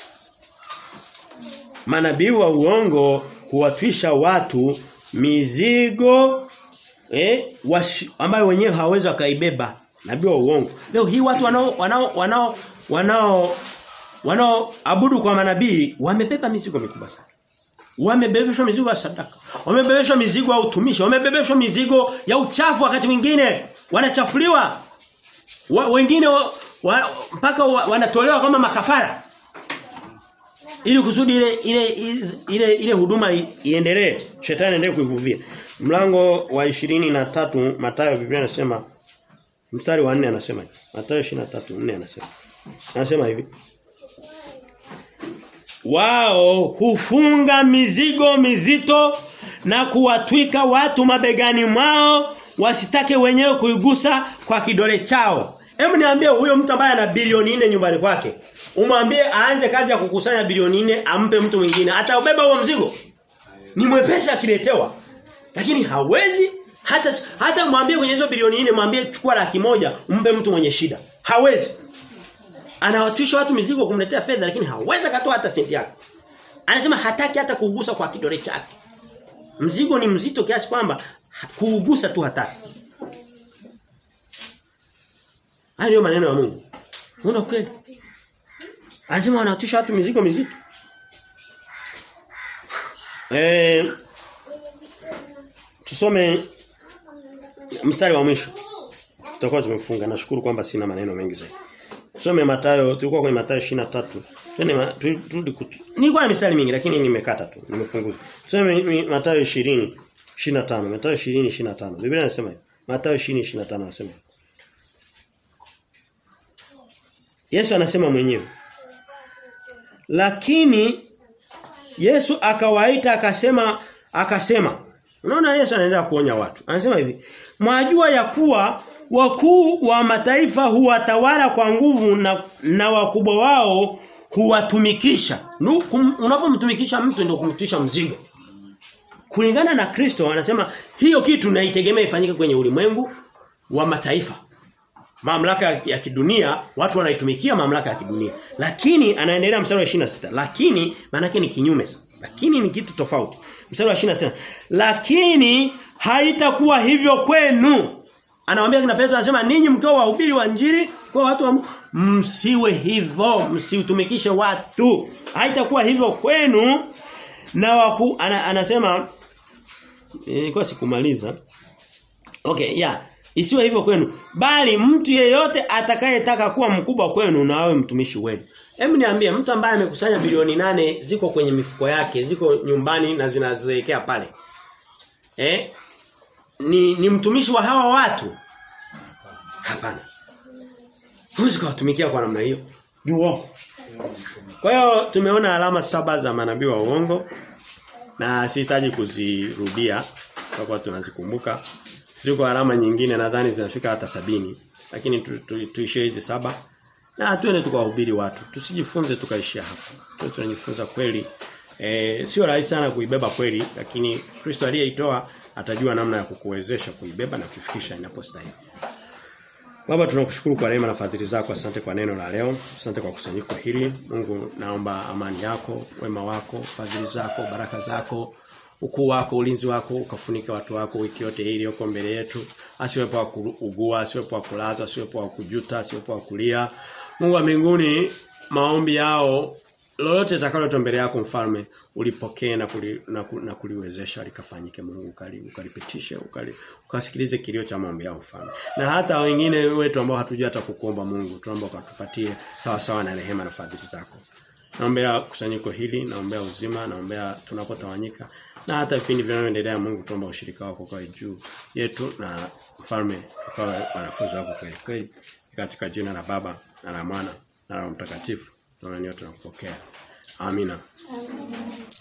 Manabii wa uongo huwatwisha watu mizigo eh washi, ambayo wenyewe hawezi kaibeba. Nabii wa uongo. Leo hii watu wanao wanao wanao wanao wanaoabudu kwa manabii wamebeba mizigo mikubwa sana. Wamebebeshwa mizigo ya sadaka. Wamebebeshwa mizigo ya utumishi, wamebebeshwa mizigo ya uchafu wakati mwingine wanachafuliwa. Wa, wengine wa, wa, mpaka wa, wanatolewa kama makafara. Ili kusudi ile ile ile ile huduma iendelee, shetani aendelee kuivuvia. Mlango wa 23 Mathayo Biblia inasema mstari wa 4 anasema. Mathayo 23:4 anasema. Anasema hivi wao hufunga mizigo mizito na kuwatwika watu mabegani mwao wasitake wenyewe kuigusa kwa kidole chao. Hebu niambie huyo mtu ambaye ana bilioni nne nyumbani kwake. Umwambie aanze kazi ya kukusanya bilioni nne ampe mtu mwingine. Ataubeba huo mzigo. Ni mwepesi akiletewa. Lakini hawezi hata hata mwambie kwenye hizo bilioni nne mwambie chukua laki moja umpe mtu mwenye shida. Hawezi anawatwisha watu mizigo kumletea fedha lakini hawezi katoa hata senti yake. Anasema hataki hata kuugusa kwa kidole chake. Mzigo ni mzito kiasi kwamba kuugusa tu hataki. Hayo ndio maneno ya Mungu. Unaona kweli? Anasema wanawatwisha watu mizigo mizito. Eh tusome mstari wa mwisho. Tutakuwa tumefunga. Nashukuru kwamba sina maneno mengi zaidi. Tusome Mathayo, tulikuwa kwenye Mathayo 23. Twende turudi Nilikuwa na mistari mingi lakini nimekata tu, nimepunguza. Tusome Mathayo 20 25. Mathayo 20 25. Biblia inasema hivi. Mathayo 20 25 anasema. Yesu anasema mwenyewe. Lakini Yesu akawaita akasema akasema Unaona Yesu anaendelea kuonya watu. Anasema hivi, "Mwajua ya kuwa wakuu wa mataifa huwatawala kwa nguvu na, na wakubwa wao huwatumikisha. Unapomtumikisha mtu ndio kumtisha mzigo. Kulingana na Kristo anasema hiyo kitu naitegemea ifanyike kwenye ulimwengu wa mataifa. Mamlaka ya kidunia watu wanaitumikia mamlaka ya kidunia. Lakini anaendelea mstari wa 26. Lakini maana ni kinyume. Lakini ni kitu tofauti. Mstari wa 26 lakini haitakuwa hivyo kwenu. Anawaambia kina Petro anasema ninyi mkiwa wahubiri wa injili kwa watu wa msiwe hivyo, msiutumikishe watu. Haitakuwa hivyo kwenu na waku, ana, anasema nilikuwa e, sikumaliza. Okay, yeah. Isiwe hivyo kwenu, bali mtu yeyote atakayetaka kuwa mkubwa kwenu na awe mtumishi wenu. Hebu niambie mtu ambaye amekusanya bilioni nane ziko kwenye mifuko yake, ziko nyumbani na zinazoelekea pale. Eh? Ni ni mtumishi wa hawa watu? Hapana. Huwezi kuwatumikia kwa namna hiyo. Ni uongo. Kwa hiyo tumeona alama saba za manabii wa uongo na sihitaji kuzirudia kwa kuwa tunazikumbuka. Ziko alama nyingine nadhani zinafika hata sabini lakini tuishie tu, tu hizi saba na tuende tukawahubiri watu. Tusijifunze tukaishia hapo. Tuwe tunajifunza kweli. E, sio rahisi sana kuibeba kweli lakini Kristo aliyeitoa atajua namna ya kukuwezesha kuibeba na kufikisha inapostahili. Baba tunakushukuru kwa neema na fadhili zako. Asante kwa neno la leo. Asante kwa kusanyiko hili. Mungu naomba amani yako, wema wako, fadhili zako, baraka zako, ukuu wako, ulinzi wako ukafunike watu wako wiki yote hii iliyoko mbele yetu. Asiwepo wa kuugua, asiwepo wa kulazwa, asiwepo wa kujuta, asiwepo wa kulia. Mungu wa mbinguni maombi yao lolote takalo mbele yako mfalme ulipokee na, kuli, na, na kuliwezesha likafanyike Mungu ukali ukalipitishe ukali ukasikilize kilio cha maombi yao mfalme na hata wengine wetu ambao hatujui hata kukuomba Mungu tunaomba ukatupatie sawa sawa na rehema na fadhili zako naombea kusanyiko hili naombea uzima naombea tunapotawanyika na hata vipindi vinavyoendelea Mungu tuomba ushirika wako kwa juu yetu na mfalme tukawe wanafunzi wako kweli kweli katika jina la baba na la mwana na la mtakatifu tunaona tunakupokea Amina. Amen.